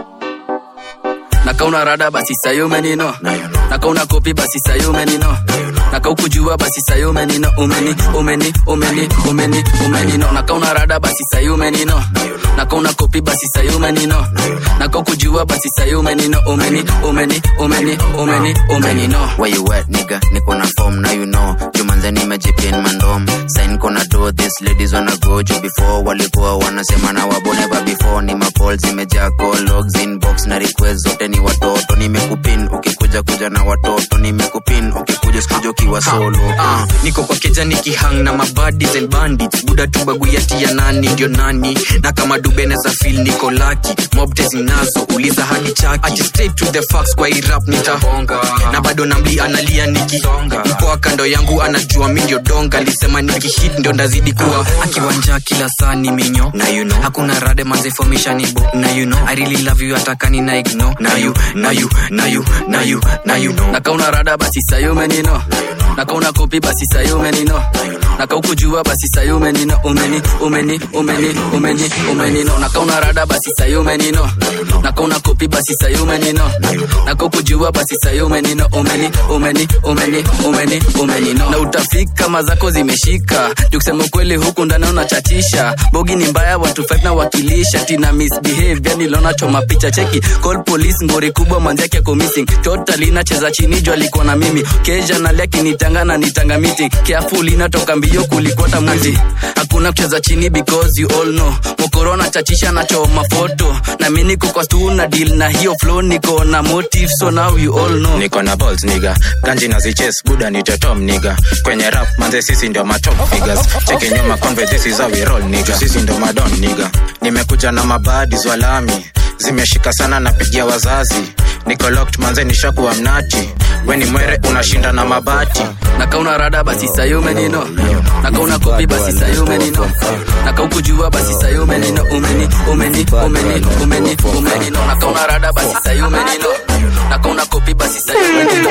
Nakauna rada basi sayo menino. Nakauna kopi basi sayo menino. Nakaukujua basi sayo menino. Umeni umeni umeni umeni umenino. Nakauna rada basi sayo menino. Nakauna kopi basi sayo menino. Nakaukujua basi sayo menino. Umeni umeni umeni umeni umenino. Where you at, nigga? Niko na form, now you know. Jumanze nimejipin mandom. Sign kona do this, ladies wanna go juu before. Walikuwa wanasema na wabo never before. Ni mapol zimejaa call logs inbox na request zote ni watoto. Nimekupin, ukikuja kuja na watoto. Nimekupin, ukikuja sikuja ukiwa solo. Ah, niko kwa keja nikihang na mabadis and bandits buda tu baguyati ya nani ndio nani na kama dubene za fil niko laki mobte zinazo uliza hadi chaki Ati straight to the facts kwa hii rap nitahonga na bado namli analia nikisonga mpoa kando yangu anajua mi ndio donga alisema nikihit ndio ndazidi kuwa akiwanja kila saa ni minyo na you know hakuna rade manze formation ni bo na you know i really love you atakani na ignore na you na you na you na you na you know nakauna rada basi sayo menino nakauna kopi basi sayo menino nakaukujua basi sayo menino umeni umeni umeni umeni umenino nakauna rada basi sayo menino nakauna kopi basi sayo menino nakaukujua basi sayo menino umeni umeni umeni umeni umenino na utafika mazako zimeshika juu kusema ukweli huku ndani unachatisha bogi ni mbaya watu fight na wakilisha tina misbehave yani lona choma picha cheki call police ngori kubwa manzake ako missing totally nacheza chini juu alikuwa na mimi keja nalia kinitanga na nitanga meeting careful inatoka mbio kulikota mwizi hakuna kucheza chini because you all know mokorona chachisha nachoma foto na mi niko kwa stu na deal na hiyo flow niko na motive so now you all know niko na balls niga ganji na ziches buda ni tetom niga kwenye rap manze sisi ndio matop figures cheke nyuma conve this is how we roll niga sisi ndio madon niga nimekuja na mabadi zwalami zimeshika sana napigia wazazi niko locked manze nishakuwa mnati weni mwere unashinda na mabati nakauna rada basi sayo menino nakauna kopi basi sayo menino nakaukujua basi sayo menino umeni umeni umeni umeni umenino nakauna rada basi sayo menino nakauna kopi basi sayo menino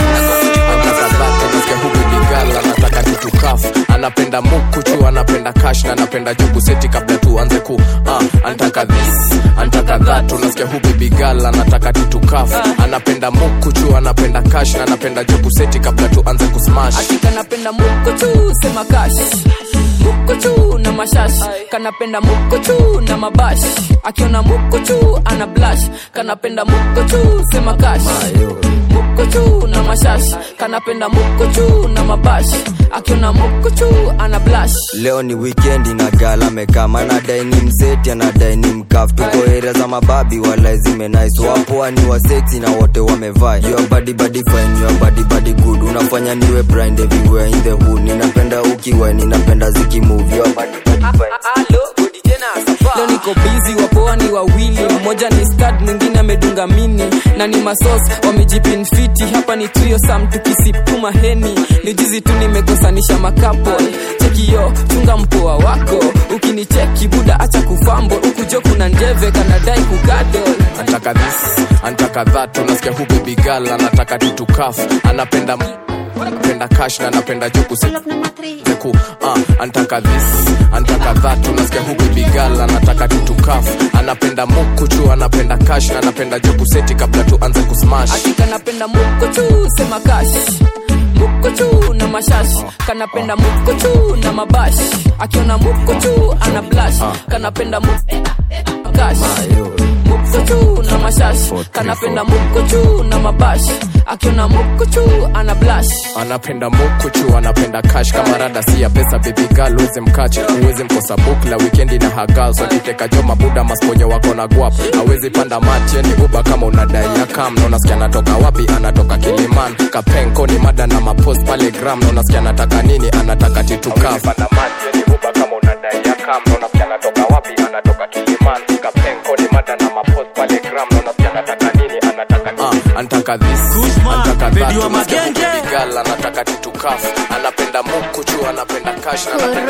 anataka kitu kaf anapenda mukuchu anapenda kash na anapenda jugu seti kabla tu anze ku uh, anataka this anataka that unasikia hu baby girl anataka kitu kaf anapenda mukuchu anapenda kash na anapenda jugu seti kabla tu anze kusmash kanapenda mukuchu sema kash mukuchu na mashash kanapenda mukuchu na mabash akiona mukuchu ana blash kanapenda mukuchu sema kash mukuchu na mashash kanapenda mukuchu na mabash akiona mukuchu ana blash leo ni wikendi na gala mekama anadai ni mseti anadai ni mkaf tuko area za mababi wala zimenais wapoa ni waseksi na wote wamevaa your body body fine your body body good unafanya niwe blind everywhere in the hood ninapenda ukiwa ninapenda zikimove your body body fine leo niko bizi wapoa ni wawili mmoja ni stad mwingine amedunga mini na ni masos wamejipinfiti hapa ni trio sam tukisipuma heni ni jizi tu nimekosanisha makapol chekio chunga mpoa wako ukinicheki buda acha kufambo ukujo kuna njeve kanadai kugadol antaka this antaka that unasikia hu baby girl anataka tutukaf anapenda anapenda cash na anapenda jokusi zeku uh, antaka this antaka that unasikia hu baby girl anataka tutukaf anapenda mukuchu anapenda cash na anapenda jokuseti kabla tuanze kusmash kanapenda mukuchu sema kash mukuchu na mashash kanapenda mukuchu na mabash akiona mukuchu ana blash kanapenda kash mukuchu na mashash kanapenda mukuchu na mabash akiona mukuchu ana blash anapenda mukuchu anapenda cash kama rada si ya pesa baby girl uweze mkache uweze mkosa bukla wikendi na hagal so kiteka jo mabuda masponyo wako na guap awezi panda mati ni uba kama unadai ya kam na unasikia anatoka wapi anatoka kiliman kapenko ni mada na mapost pale gram na unasikia anataka nini anataka titukaf antaka this antaka that unasikia huku baby girl anataka titukaf anapenda mukuchu anapenda cash na anapenda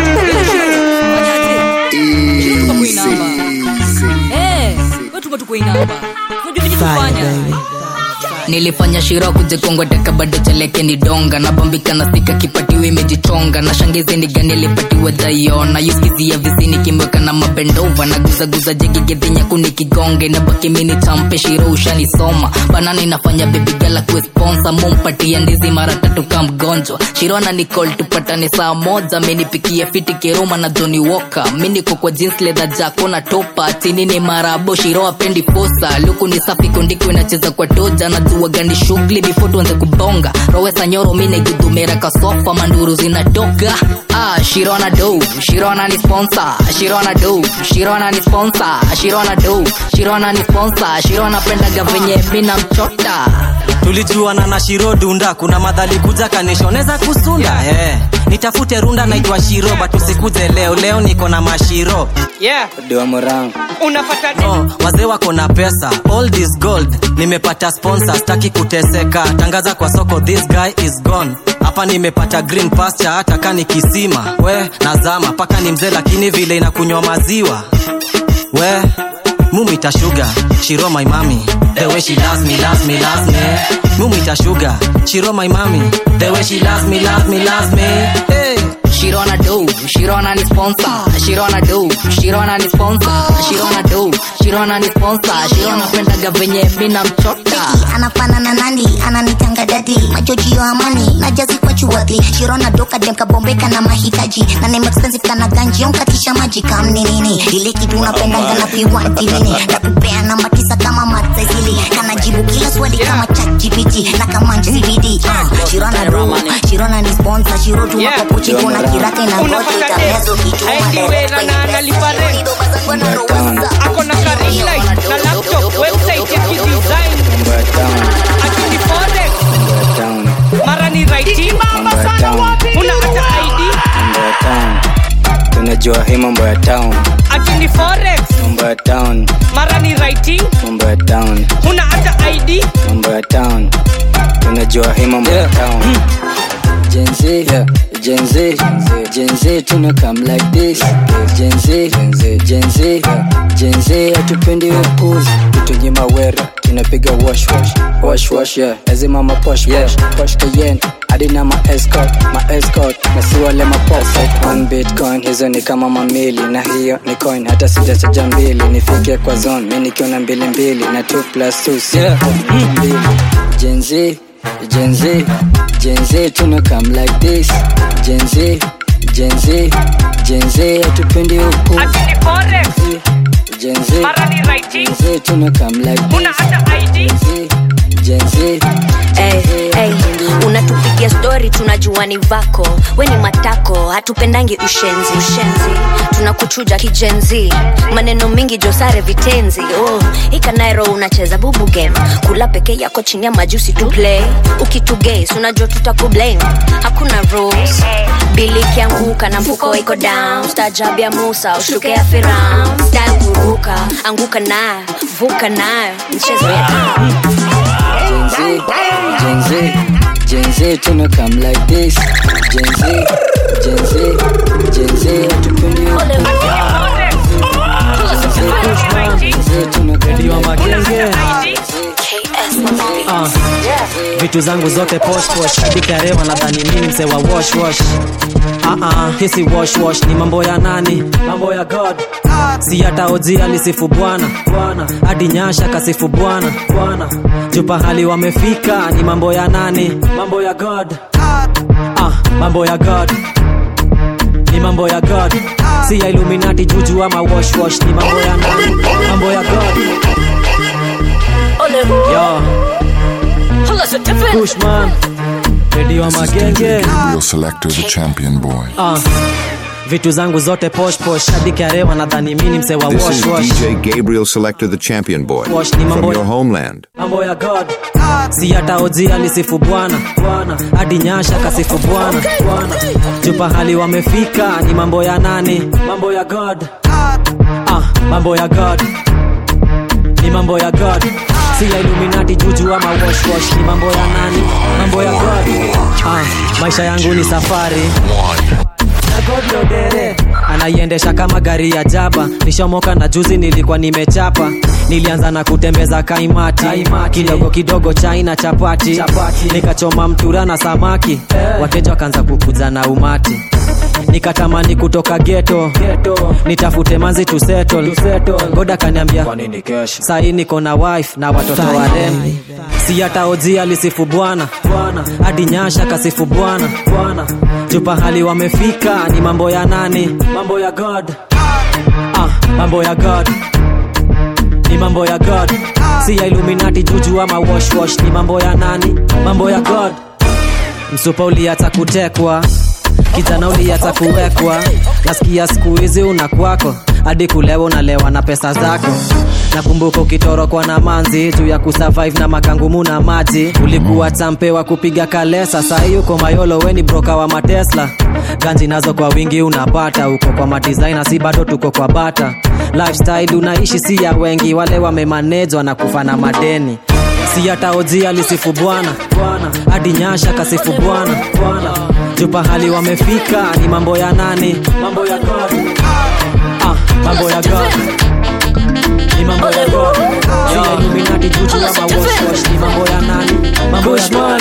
nilifanya shira kujikongoteka bado chaleke ni donga na bambika na sika kipatiwa imejichonga na shangizi niga nilipatiwa jaiona yuskizia visini kimweka na mabendova na guzaguza jegigedhinyaku nikigonge na baki mini champe shiro ushanisoma banani nafanya bebigala kuesponsa mumpatia ndizi mara tatu ka mgonjwa shirona nicol tupatane saa moja minipikia fiti keroma na joni woka miniko kwa jeans leather jako na topa chini ni marabo shiro apendi posa luku ni safi kondiko inacheza kwa toja na jua gani shughuli before tuanze kubonga rowesa nyoro mine gudumera kasofa manduru zinatoka ah shirona do shirona ni sponsor shirona do shirona ni sponsor shirona do shirona ni sponsor shirona pendaga venye mina mchota tulijuana na shiro dunda kuna madhali kuja kanishoneza kusunda yeah. hey. nitafute runda naitwa shiro but usikuje leo leo niko na mashiro yeah. domorangu unapata oh, wazee wako na pesa all this gold nimepata sponsor staki kuteseka tangaza kwa soko this guy is gone hapa nimepata green pasture hata kani kisima we nazama paka ni mzee lakini vile inakunywa maziwa we mumita sugar shiro my mami the way she loves me loves me loves me mumita sugar shiro my mami the way she loves me loves me loves me hey. Shirona do, Shirona ni sponsor. Shirona do, Shirona ni sponsor. Shirona do, Shirona ni sponsor. Shirona pendaga venye mina mchota. anafanana nani ananitanga dadi majojio amani na jazi kwa chuwadhi shirona doka dem kabombeka na mahitaji na name expensive kana ganji onkatisha maji kamni nini ile kitu unapendanga na piwanti nini nakupea namba tisa kama matsezili kanajibu kila swali kama chat gpt na kama cbd uh, shirona do shirona ni sponsor shirotu yeah. mapapuchi kuna kiraka inangoja itamezo kituma direct kwenye ako na karinlight na laptop website ya kidesign akini forex mara ni writing una hata id tunajua hii mambo ya town akini forex mambo ya town mara ni writing mambo ya town una hata id mambo ya town tunajua hii mambo ya town Gen Z, yeah. Gen Z, Gen Z, tuna come like this. Gen Z, Gen Z, Gen Z, hatupendi upuzi, tutunyima wera, tunapiga wash wash, wash wash, yeah. Lazima ma posh posh, posh kayen, hadi na ma escort, ma escort, na si wale ma pop. One bitcoin, hizo ni kama mamili, na hiyo ni coin, hata sijachaja mbili, nifike kwa zone, mi nikiona mbili mbili, na 2 plus 2 si mbili. Gen Z, Gen Z, Gen Z, tuna come like this. Gen Z, Gen Z, Gen Z, hatupendi huku. akini forex Gen Z, mara ni writing Gen Z, tuna come like una this. hata id jenzi Hey, hey, unatupigia stori tunajua ni vako we ni matako hatupendangi ushenzi ushenzi tunakuchuja kijenzi maneno mingi josare vitenzi oh, ikanairo unacheza bubu game kula peke yako chini ya majusi tu play ukituges unajua tutakublame hakuna rules bili ikianguka na mfuko iko down stajab ya musa ushuke ya firam style kuruka anguka nayo vuka nayo mchezo ya Gen Z, Gen Z, Gen Z, tuna come like this. Gen Z, Gen Z, Gen Z, hatupendi Gen Z, tuna come Redio like magenge Ah, vitu zangu zote posh posh hadi karewa nadhani mimi mse wa wash wash Ah, ah, hisi wash wash ni mambo ya nani mambo ya god si hata oji alisifu bwana bwana hadi nyasha kasifu bwana bwana jupa hali wamefika ni mambo ya nani mambo ya god ah, mambo ya god ni mambo ya god si ya illuminati juju ama wash wash ni mambo ya nani mambo ya god Yo. Kushman redio magenge Gabriel Selector, the champion boy. Ah, vitu zangu zote posh posh hadi karewa nadhani mini mse wa This wash is wash DJ Gabriel Selector, the champion boy. Wash ni mambo From ya- your homeland. mambo ya god si hata oji alisifu bwana bwana hadi nyasha kasifu bwana bwana jupa hali wamefika ni mambo ya nani mambo ya god ah, mambo ya god ni mambo ya god si ya illuminati juju ama wash wash ni mambo ya nani mambo ya god ah, maisha yangu ni safari na God Lodere anaiendesha kama gari ya jaba nishomoka na juzi nilikuwa nimechapa nilianza na kutembeza kaimati, kidogo kidogo chai na chapati, nikachoma mtura na samaki wateja wakaanza kukuja na umati nikatamani kutoka geto nitafute manzi to settle goda kaniambia sahii niko na wife na watoto warembo si hata oji alisifu bwana hadi nyasha kasifu bwana jupa hali wamefika ni mambo ya nani mambo ya god ah, mambo ya god ni mambo ya god si ya illuminati juju ama wash wash ni mambo ya nani mambo ya god msupa uliacha kutekwa kijana uliacha kuwekwa nasikia siku hizi una kwako hadi kulewa unalewa na pesa zako nakumbuka ukitorokwa na manzi juu ya kusurvive na makangumu na maji ulikuwa champe wa kupiga kalesa sahii uko mayolo weni broka wa matesla ganji nazo kwa wingi unapata uko kwa madisaina si bado tuko kwa bata lifestyle unaishi si ya wengi wale wamemanejwa na kufa na madeni si hata oji alisifu bwana hadi nyasha kasifu bwana jupa hali wamefika ni mambo ya nani mambo ya god ah, mambo ya god ni mambo ya god si ya illuminati juju ama wash wash ni mambo ya nani mambo ya god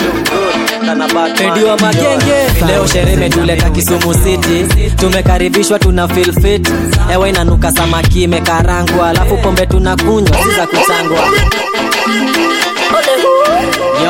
redio magenge leo sherehe imetuleta kisumu city tumekaribishwa tuna feel fit ewa inanuka samaki imekarangwa alafu pombe tunakunywa si za kuchangwa Yo.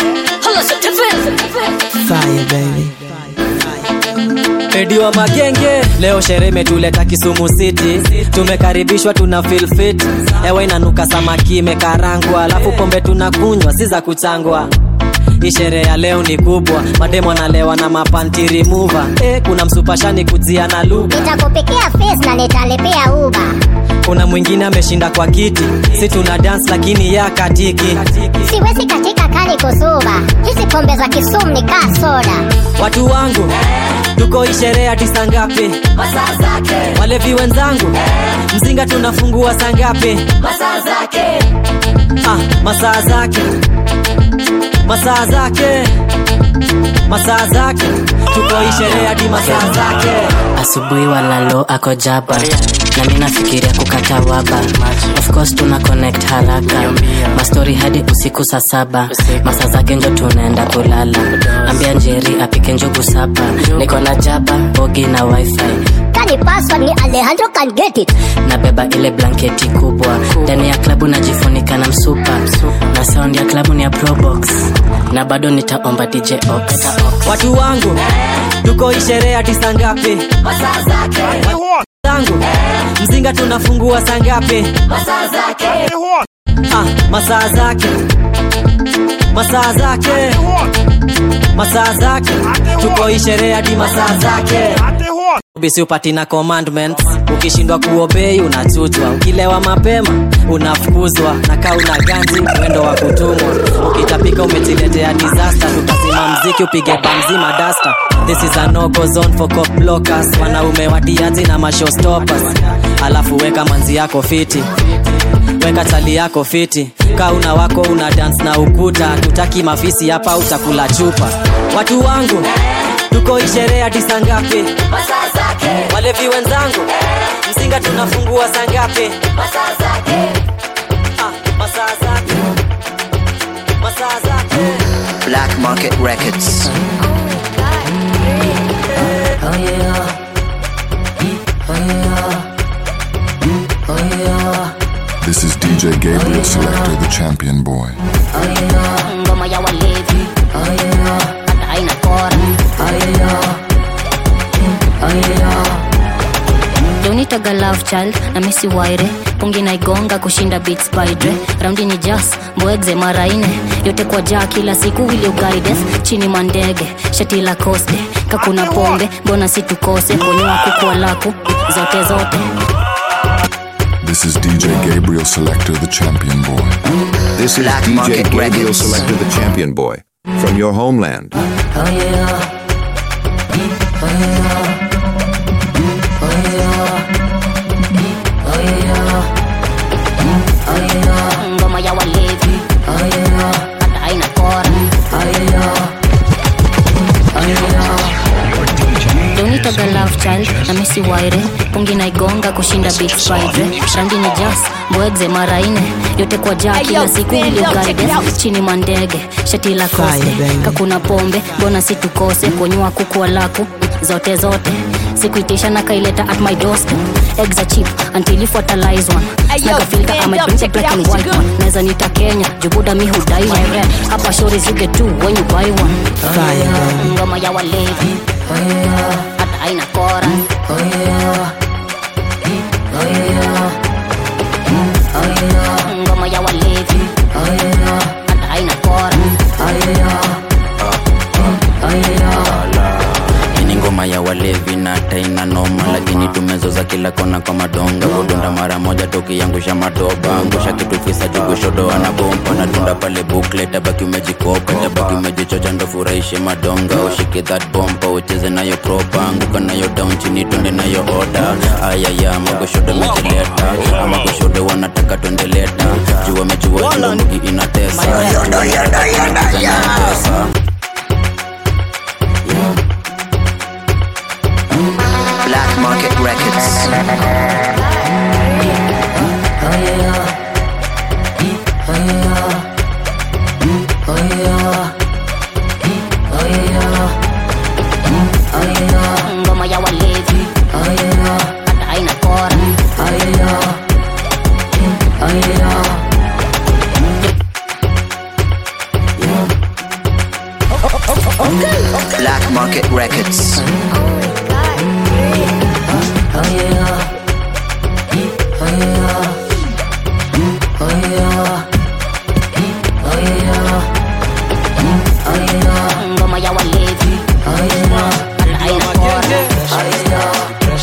Fire, baby. redio magenge leo sherehe imetuleta kisumu city tumekaribishwa tuna feel fit ewa inanuka samaki imekarangwa alafu pombe tunakunywa si za kuchangwa hii sherehe ya leo ni kubwa mademo analewa na mapanti remover eh, kuna msupashani kujia na lugha nitakupekea face na nitalepea uba kuna mwingine ameshinda kwa kiti si tuna dance lakini ya katiki siwezi katika kani kusuba hizi pombe za kisumu ni kaa soda watu wangu tuko hii sherehe hadi saa ngapi Masaa zake. walevi wenzangu mzinga tunafungua saa ngapi Masaa zake. ah, masaa zake masaa zake masaa zake tuko hii sherehe hadi masaa zake asubuhi walalo ako jaba na mi nafikiria kukata waba of course tuna connect haraka mastori hadi usiku saa saba masa zake njo tunaenda kulala ambia njeri apike njugu saba niko na jaba bogi na wifi kani password ni alejandro can get it nabeba ile blanketi kubwa ndani ya klabu najifunika na msupa na sound ya klabu ni ya probox na bado nitaomba dj ox watu wangu tuko hii sherehe hadi saa ngapi masaa zake zangu mzinga tunafungua saa ngapi masaa zake ah, masaa zake masaa zake masaa zake tuko hii sherehe hadi masaa zake bisi upati na commandments ukishindwa kuobei unachutwa ukilewa mapema unafukuzwa na kaa una ganzi mwendo wa kutumwa ukitapika umejiletea disaster tukazima mziki upige bamzima dasta this is a no-go zone for cop blockers wanaume watiazi na mashowstoppers alafu weka manzi yako fiti weka chali yako fiti kauna wako una dance na ukuta tutaki mafisi hapa utakula chupa watu wangu tuko isherea hadi saa ngapi walevi wenzangu mzinga tunafungua saa ngapi Ah, masaa zake masaa zake Black Market Records. This is DJ Gabriel Selector, the champion boy. ngoma ya walevi hata haina kora donitaga love child na misi waire pungi naigonga kushinda bit spidre raundi ni jas mbwegze mara ine yote kwa jaa kila siku wilio guides chini mandege shati la koste kakuna pombe mbona situkose mboniwa kukua laku zote zote This is DJ Gabriel Selector, the champion boy. This is Black DJ Market Gabriel Records. Selector, the champion boy. From your homeland. ngoma ya walevi hata haina kora donitaga love child na misi waire pungi naigonga kushinda big spider randi ni jas mbwegze mara ine yote kwa jaa kila siku iliogaide chini mandege shati la koste kakuna pombe mbona situkose konywa kukua laku zote zote sikuitisha na kaileta at my doorstep eggs are cheap until you fertilize one naga filter I'm a drink black and white one naweza nita Kenya jubuda mi hudai one hapa stories you get two when you buy one ngoma ya walevi hata haina kora ngoma ya walevi hata haina kora ni ngoma ya walevi na taina noma lakini tumezoza kila kona kwa madonga kudunda mara moja tukiangusha madoba angusha kitu fisa jugushodo ana bomba natunda pale bukle tabaki umejikopa tabaki umejichocha ndo furahishe madonga ushike that bomba ucheze nayo propa anguka nayo down chini twende nayo oda ayaya magoshodo mejileta amagoshodo wanataka twendeleta jua mejua jua mugi inatesa Jua inatesa. Black Market Records. ngoma ya walevi hata haina kora Black Market Records. ngoma ya walevi hata haina kora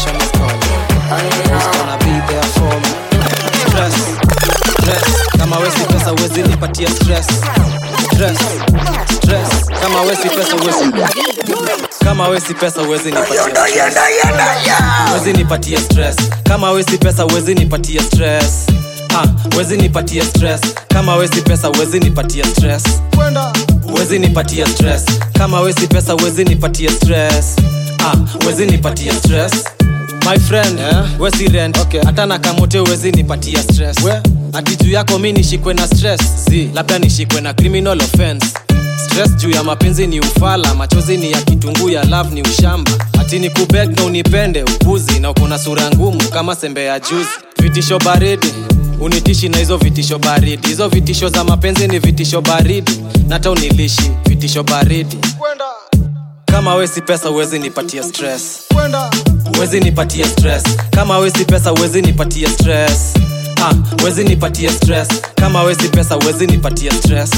Stress, stress. kama wesi pesa uwezi nipatia stress stress stress kama wesi pesa uwezi kama wesi pesa uwezi nipatia stress. uwezi nipatia stress kama wesi pesa uwezi nipatia stress ah wezi nipatia stress kama wesi pesa uwezi nipatia stress wezi nipatia stress kama wesi pesa wezi nipatia stress ah wezi nipatia stress my friend yeah. wesi rent okay. hata na kamote wezi nipatia stress ati juu yako mi nishikwe na stress z labda nishikwe na criminal offense stress juu ya mapenzi ni ufala machozi ni ya kitunguu ya love ni ushamba ati ni kubeg na unipende upuzi na ukuna sura ngumu kama sembe ya juzi vitisho baridi unitishi na hizo vitisho baridi hizo vitisho za mapenzi ni vitisho baridi nata unilishi vitisho baridi kama wesi pesa uwezi nipatia stress uwezi nipatia stress kama wesi pesa uwezi nipatia stress ah, wezi nipatie stress kama wezi pesa wezi nipatie stress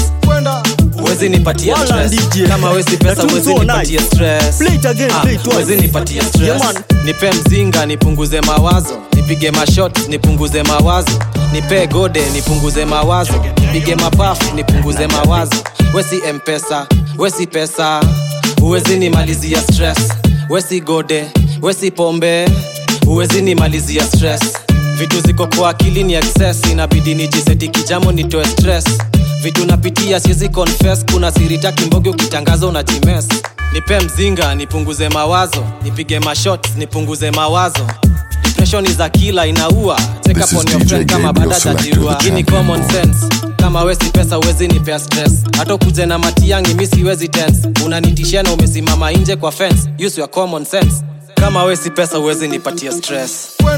wezi nipatie Wala stress DJ. kama wezi pesa That wezi was so nipatie nice. stress Play it again, Ah, play it twice. wezi nipatie stress Yeah, man. nipe mzinga nipunguze mawazo nipige mashot nipunguze mawazo nipe gode nipunguze mawazo nipige mapafu nipunguze mawazo wesi mpesa wesi pesa uwezi nimalizia stress wesi gode wesi pombe uwezi nimalizia stress vitu ziko kwa akili ni excess inabidi nijiseti kijamo nitoe stress vitu napitia siwezi confess kuna sirita kimbogi ukitangaza unajimes nipe mzinga nipunguze mawazo nipige mashot nipunguze mawazo depression is a killer inaua check This up on is your DJ friend kama Gabriel bada Selector, jajirua the hii ni champion common sense kama wesi pesa uwezi nipea stress hata ukuje na matiangi mi siwezi tense unanitishia na umesimama nje kwa fence use your common sense kama wesi pesa uwezi nipatia stress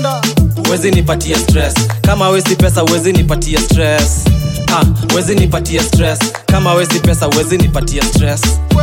uwezi nipatia stress kama wesi pesa uwezi nipatia stress ah, uwezi nipatia stress kama wesi pesa uwezi nipatia stress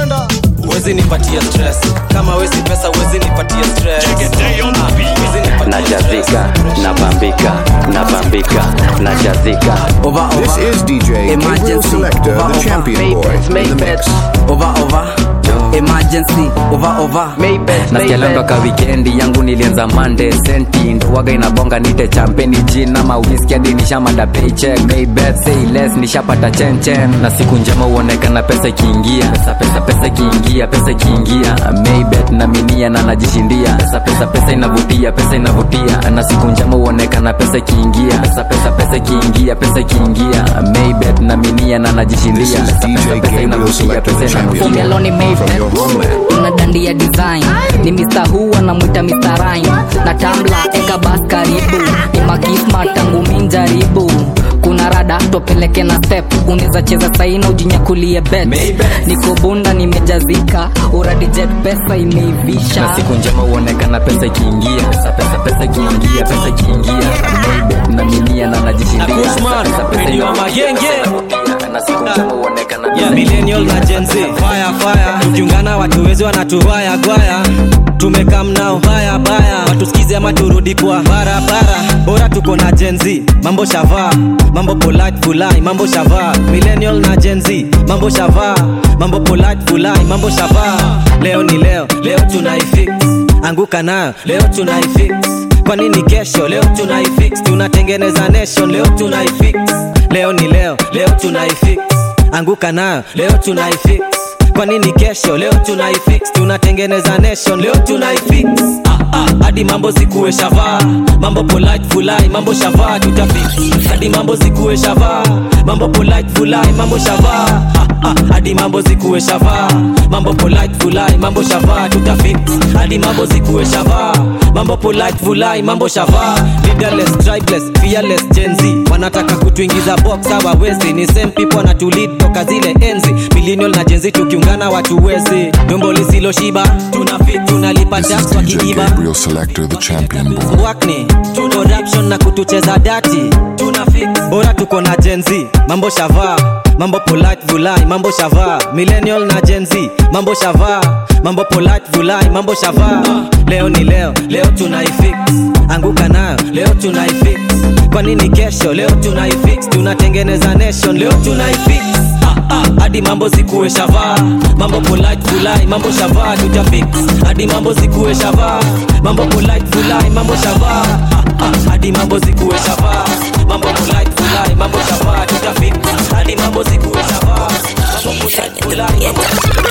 uwezi nipatia stress kama wesi pesa uwezi nipatia stress Ah, uwezi nipatia najazika nabambika nabambika najazika This is DJ Gabriel Selector, the champion boy, in the mix. over over emergency over over nasikialanga ka wikendi yangu nilianza mande senti ndowaga inabonga nite champeni jina mawiski hadi nishamada paycheck maybet say less nishapata chenchen na siku njema huonekana pesa ikiingia pesa pesa pesa ikiingia pesa ikiingia maybet na minia na najishindia pesa pesa pesa inavutia pesa inavutia na siku njema huonekana pesa ikiingia pesa pesa pesa ikiingia pesa ikiingia maybet na minia na najishindia This is pesa DJ pesa pesa Gabriel inavutia Selector, pesa the champion inavutia Umeloni boy, from your homeland. una dandia design ni Mr. Who anamwita Mr. Rhyme na tambla eka bas karibu ni makisma tangu minjaribu kuna rada topeleke na step unaweza cheza saina ujinyakulie bet niko bunda nimejazika uradi jet pesa imeivisha na siku njema huonekana pesa ikiingia pesa pesa pesa ikiingia pesa ikiingia Maybet na minia na najishindia Na Kushman, Pesa, pesa Radio inavutia, Magenge. pesa inavutia, na siku njema huonekana yeah, pesa millennial na Gen Z fire fire tukiungana watu wezi wanatuwaya gwaya tumekam nao baya baya watusikize ama turudi kwa barabara bora tuko na Gen Z mambo shavaa mambo polite fulai mambo shavaa millennial na Gen Z mambo shavaa mambo polite fulai mambo shavaa leo ni leo leo tunaifix anguka nayo leo tunaifix kwa nini kesho leo tunaifix tunatengeneza nation leo tunaifix leo ni leo leo tunaifix anguka nayo leo tunaifix kwa nini kesho leo tunaifix tunatengeneza nation leo tunaifix ah, ah, hadi mambo zikuwe shavaa mambo polite fulai mambo shavaa tutafix hadi mambo zikuwe shavaa mambo polite fulai mambo shavaa ah, ah, hadi mambo zikuwe shavaa mambo polite fulai mambo shavaa tutafix hadi mambo zikuwe shavaa mambo polite fulai mambo shavaa leaderless tribeless fearless gen z wanataka kutuingiza box hawawezi ni same people wanatulead toka zile enzi millennial na gen z tukiungana watu wezi dombo lisiloshiba tunafit tunalipa This is tax kwa DJ kijiba Gabriel Selector, the champion boy. wakni corruption na kutucheza dati tuna fix bora tuko na gen z mambo shavaa mambo polite vulai mambo shavaa millennial na gen z mambo shavaa mambo polite vulai mambo shavaa leo ni leo leo tunaifix anguka nayo leo tunaifix kwa nini kesho leo tunaifix tunatengeneza nation leo tunaifix Ah, ah, hadi mambo zikuwe shavaa mambo polite fulai mambo shavaa tutafix hadi mambo zikuwe shavaa mambo polite fulai mambo shavaa Ah, ah, hadi mambo zikuwe shavaa mambo polite fulai mambo shavaa tutafix hadi mambo zikuwe shavaa mambo polite fulai mambo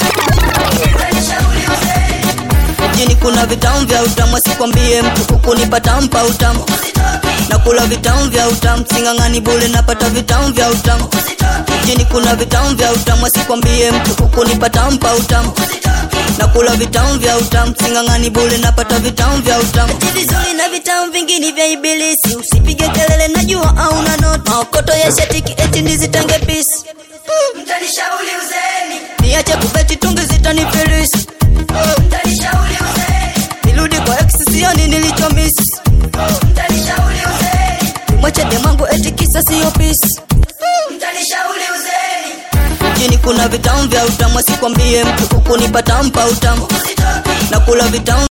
mjini kuna vitamu vya utamu asikwambie mtu hukunipata mpa utamu nakula vitamu vya utamu sing'ang'ani bule napata vitamu vya utamu mjini kuna vitamu vya utamu asikwambie mtu hukunipata mpa utamu nakula vitamu vya utamu sing'ang'ani bule napata vitamu vya utamu Eti vizuri na vitamu vingine vya ibilisi usipige kelele najua auna noti maokoto ya shatiki eti ndizitange pisi mtanishauri uzeni niache kubeti tungi zitanifilisi mtanishauri uzeni nirudi kwa ex sioni nilichomisi mtanishauri uzeni mwache demangu eti kisa siyo pisi mtanishauri uzeni mjini kuna vitamu vya utamu asikwambie mtu hukunipata mpa utamu nakula vitamu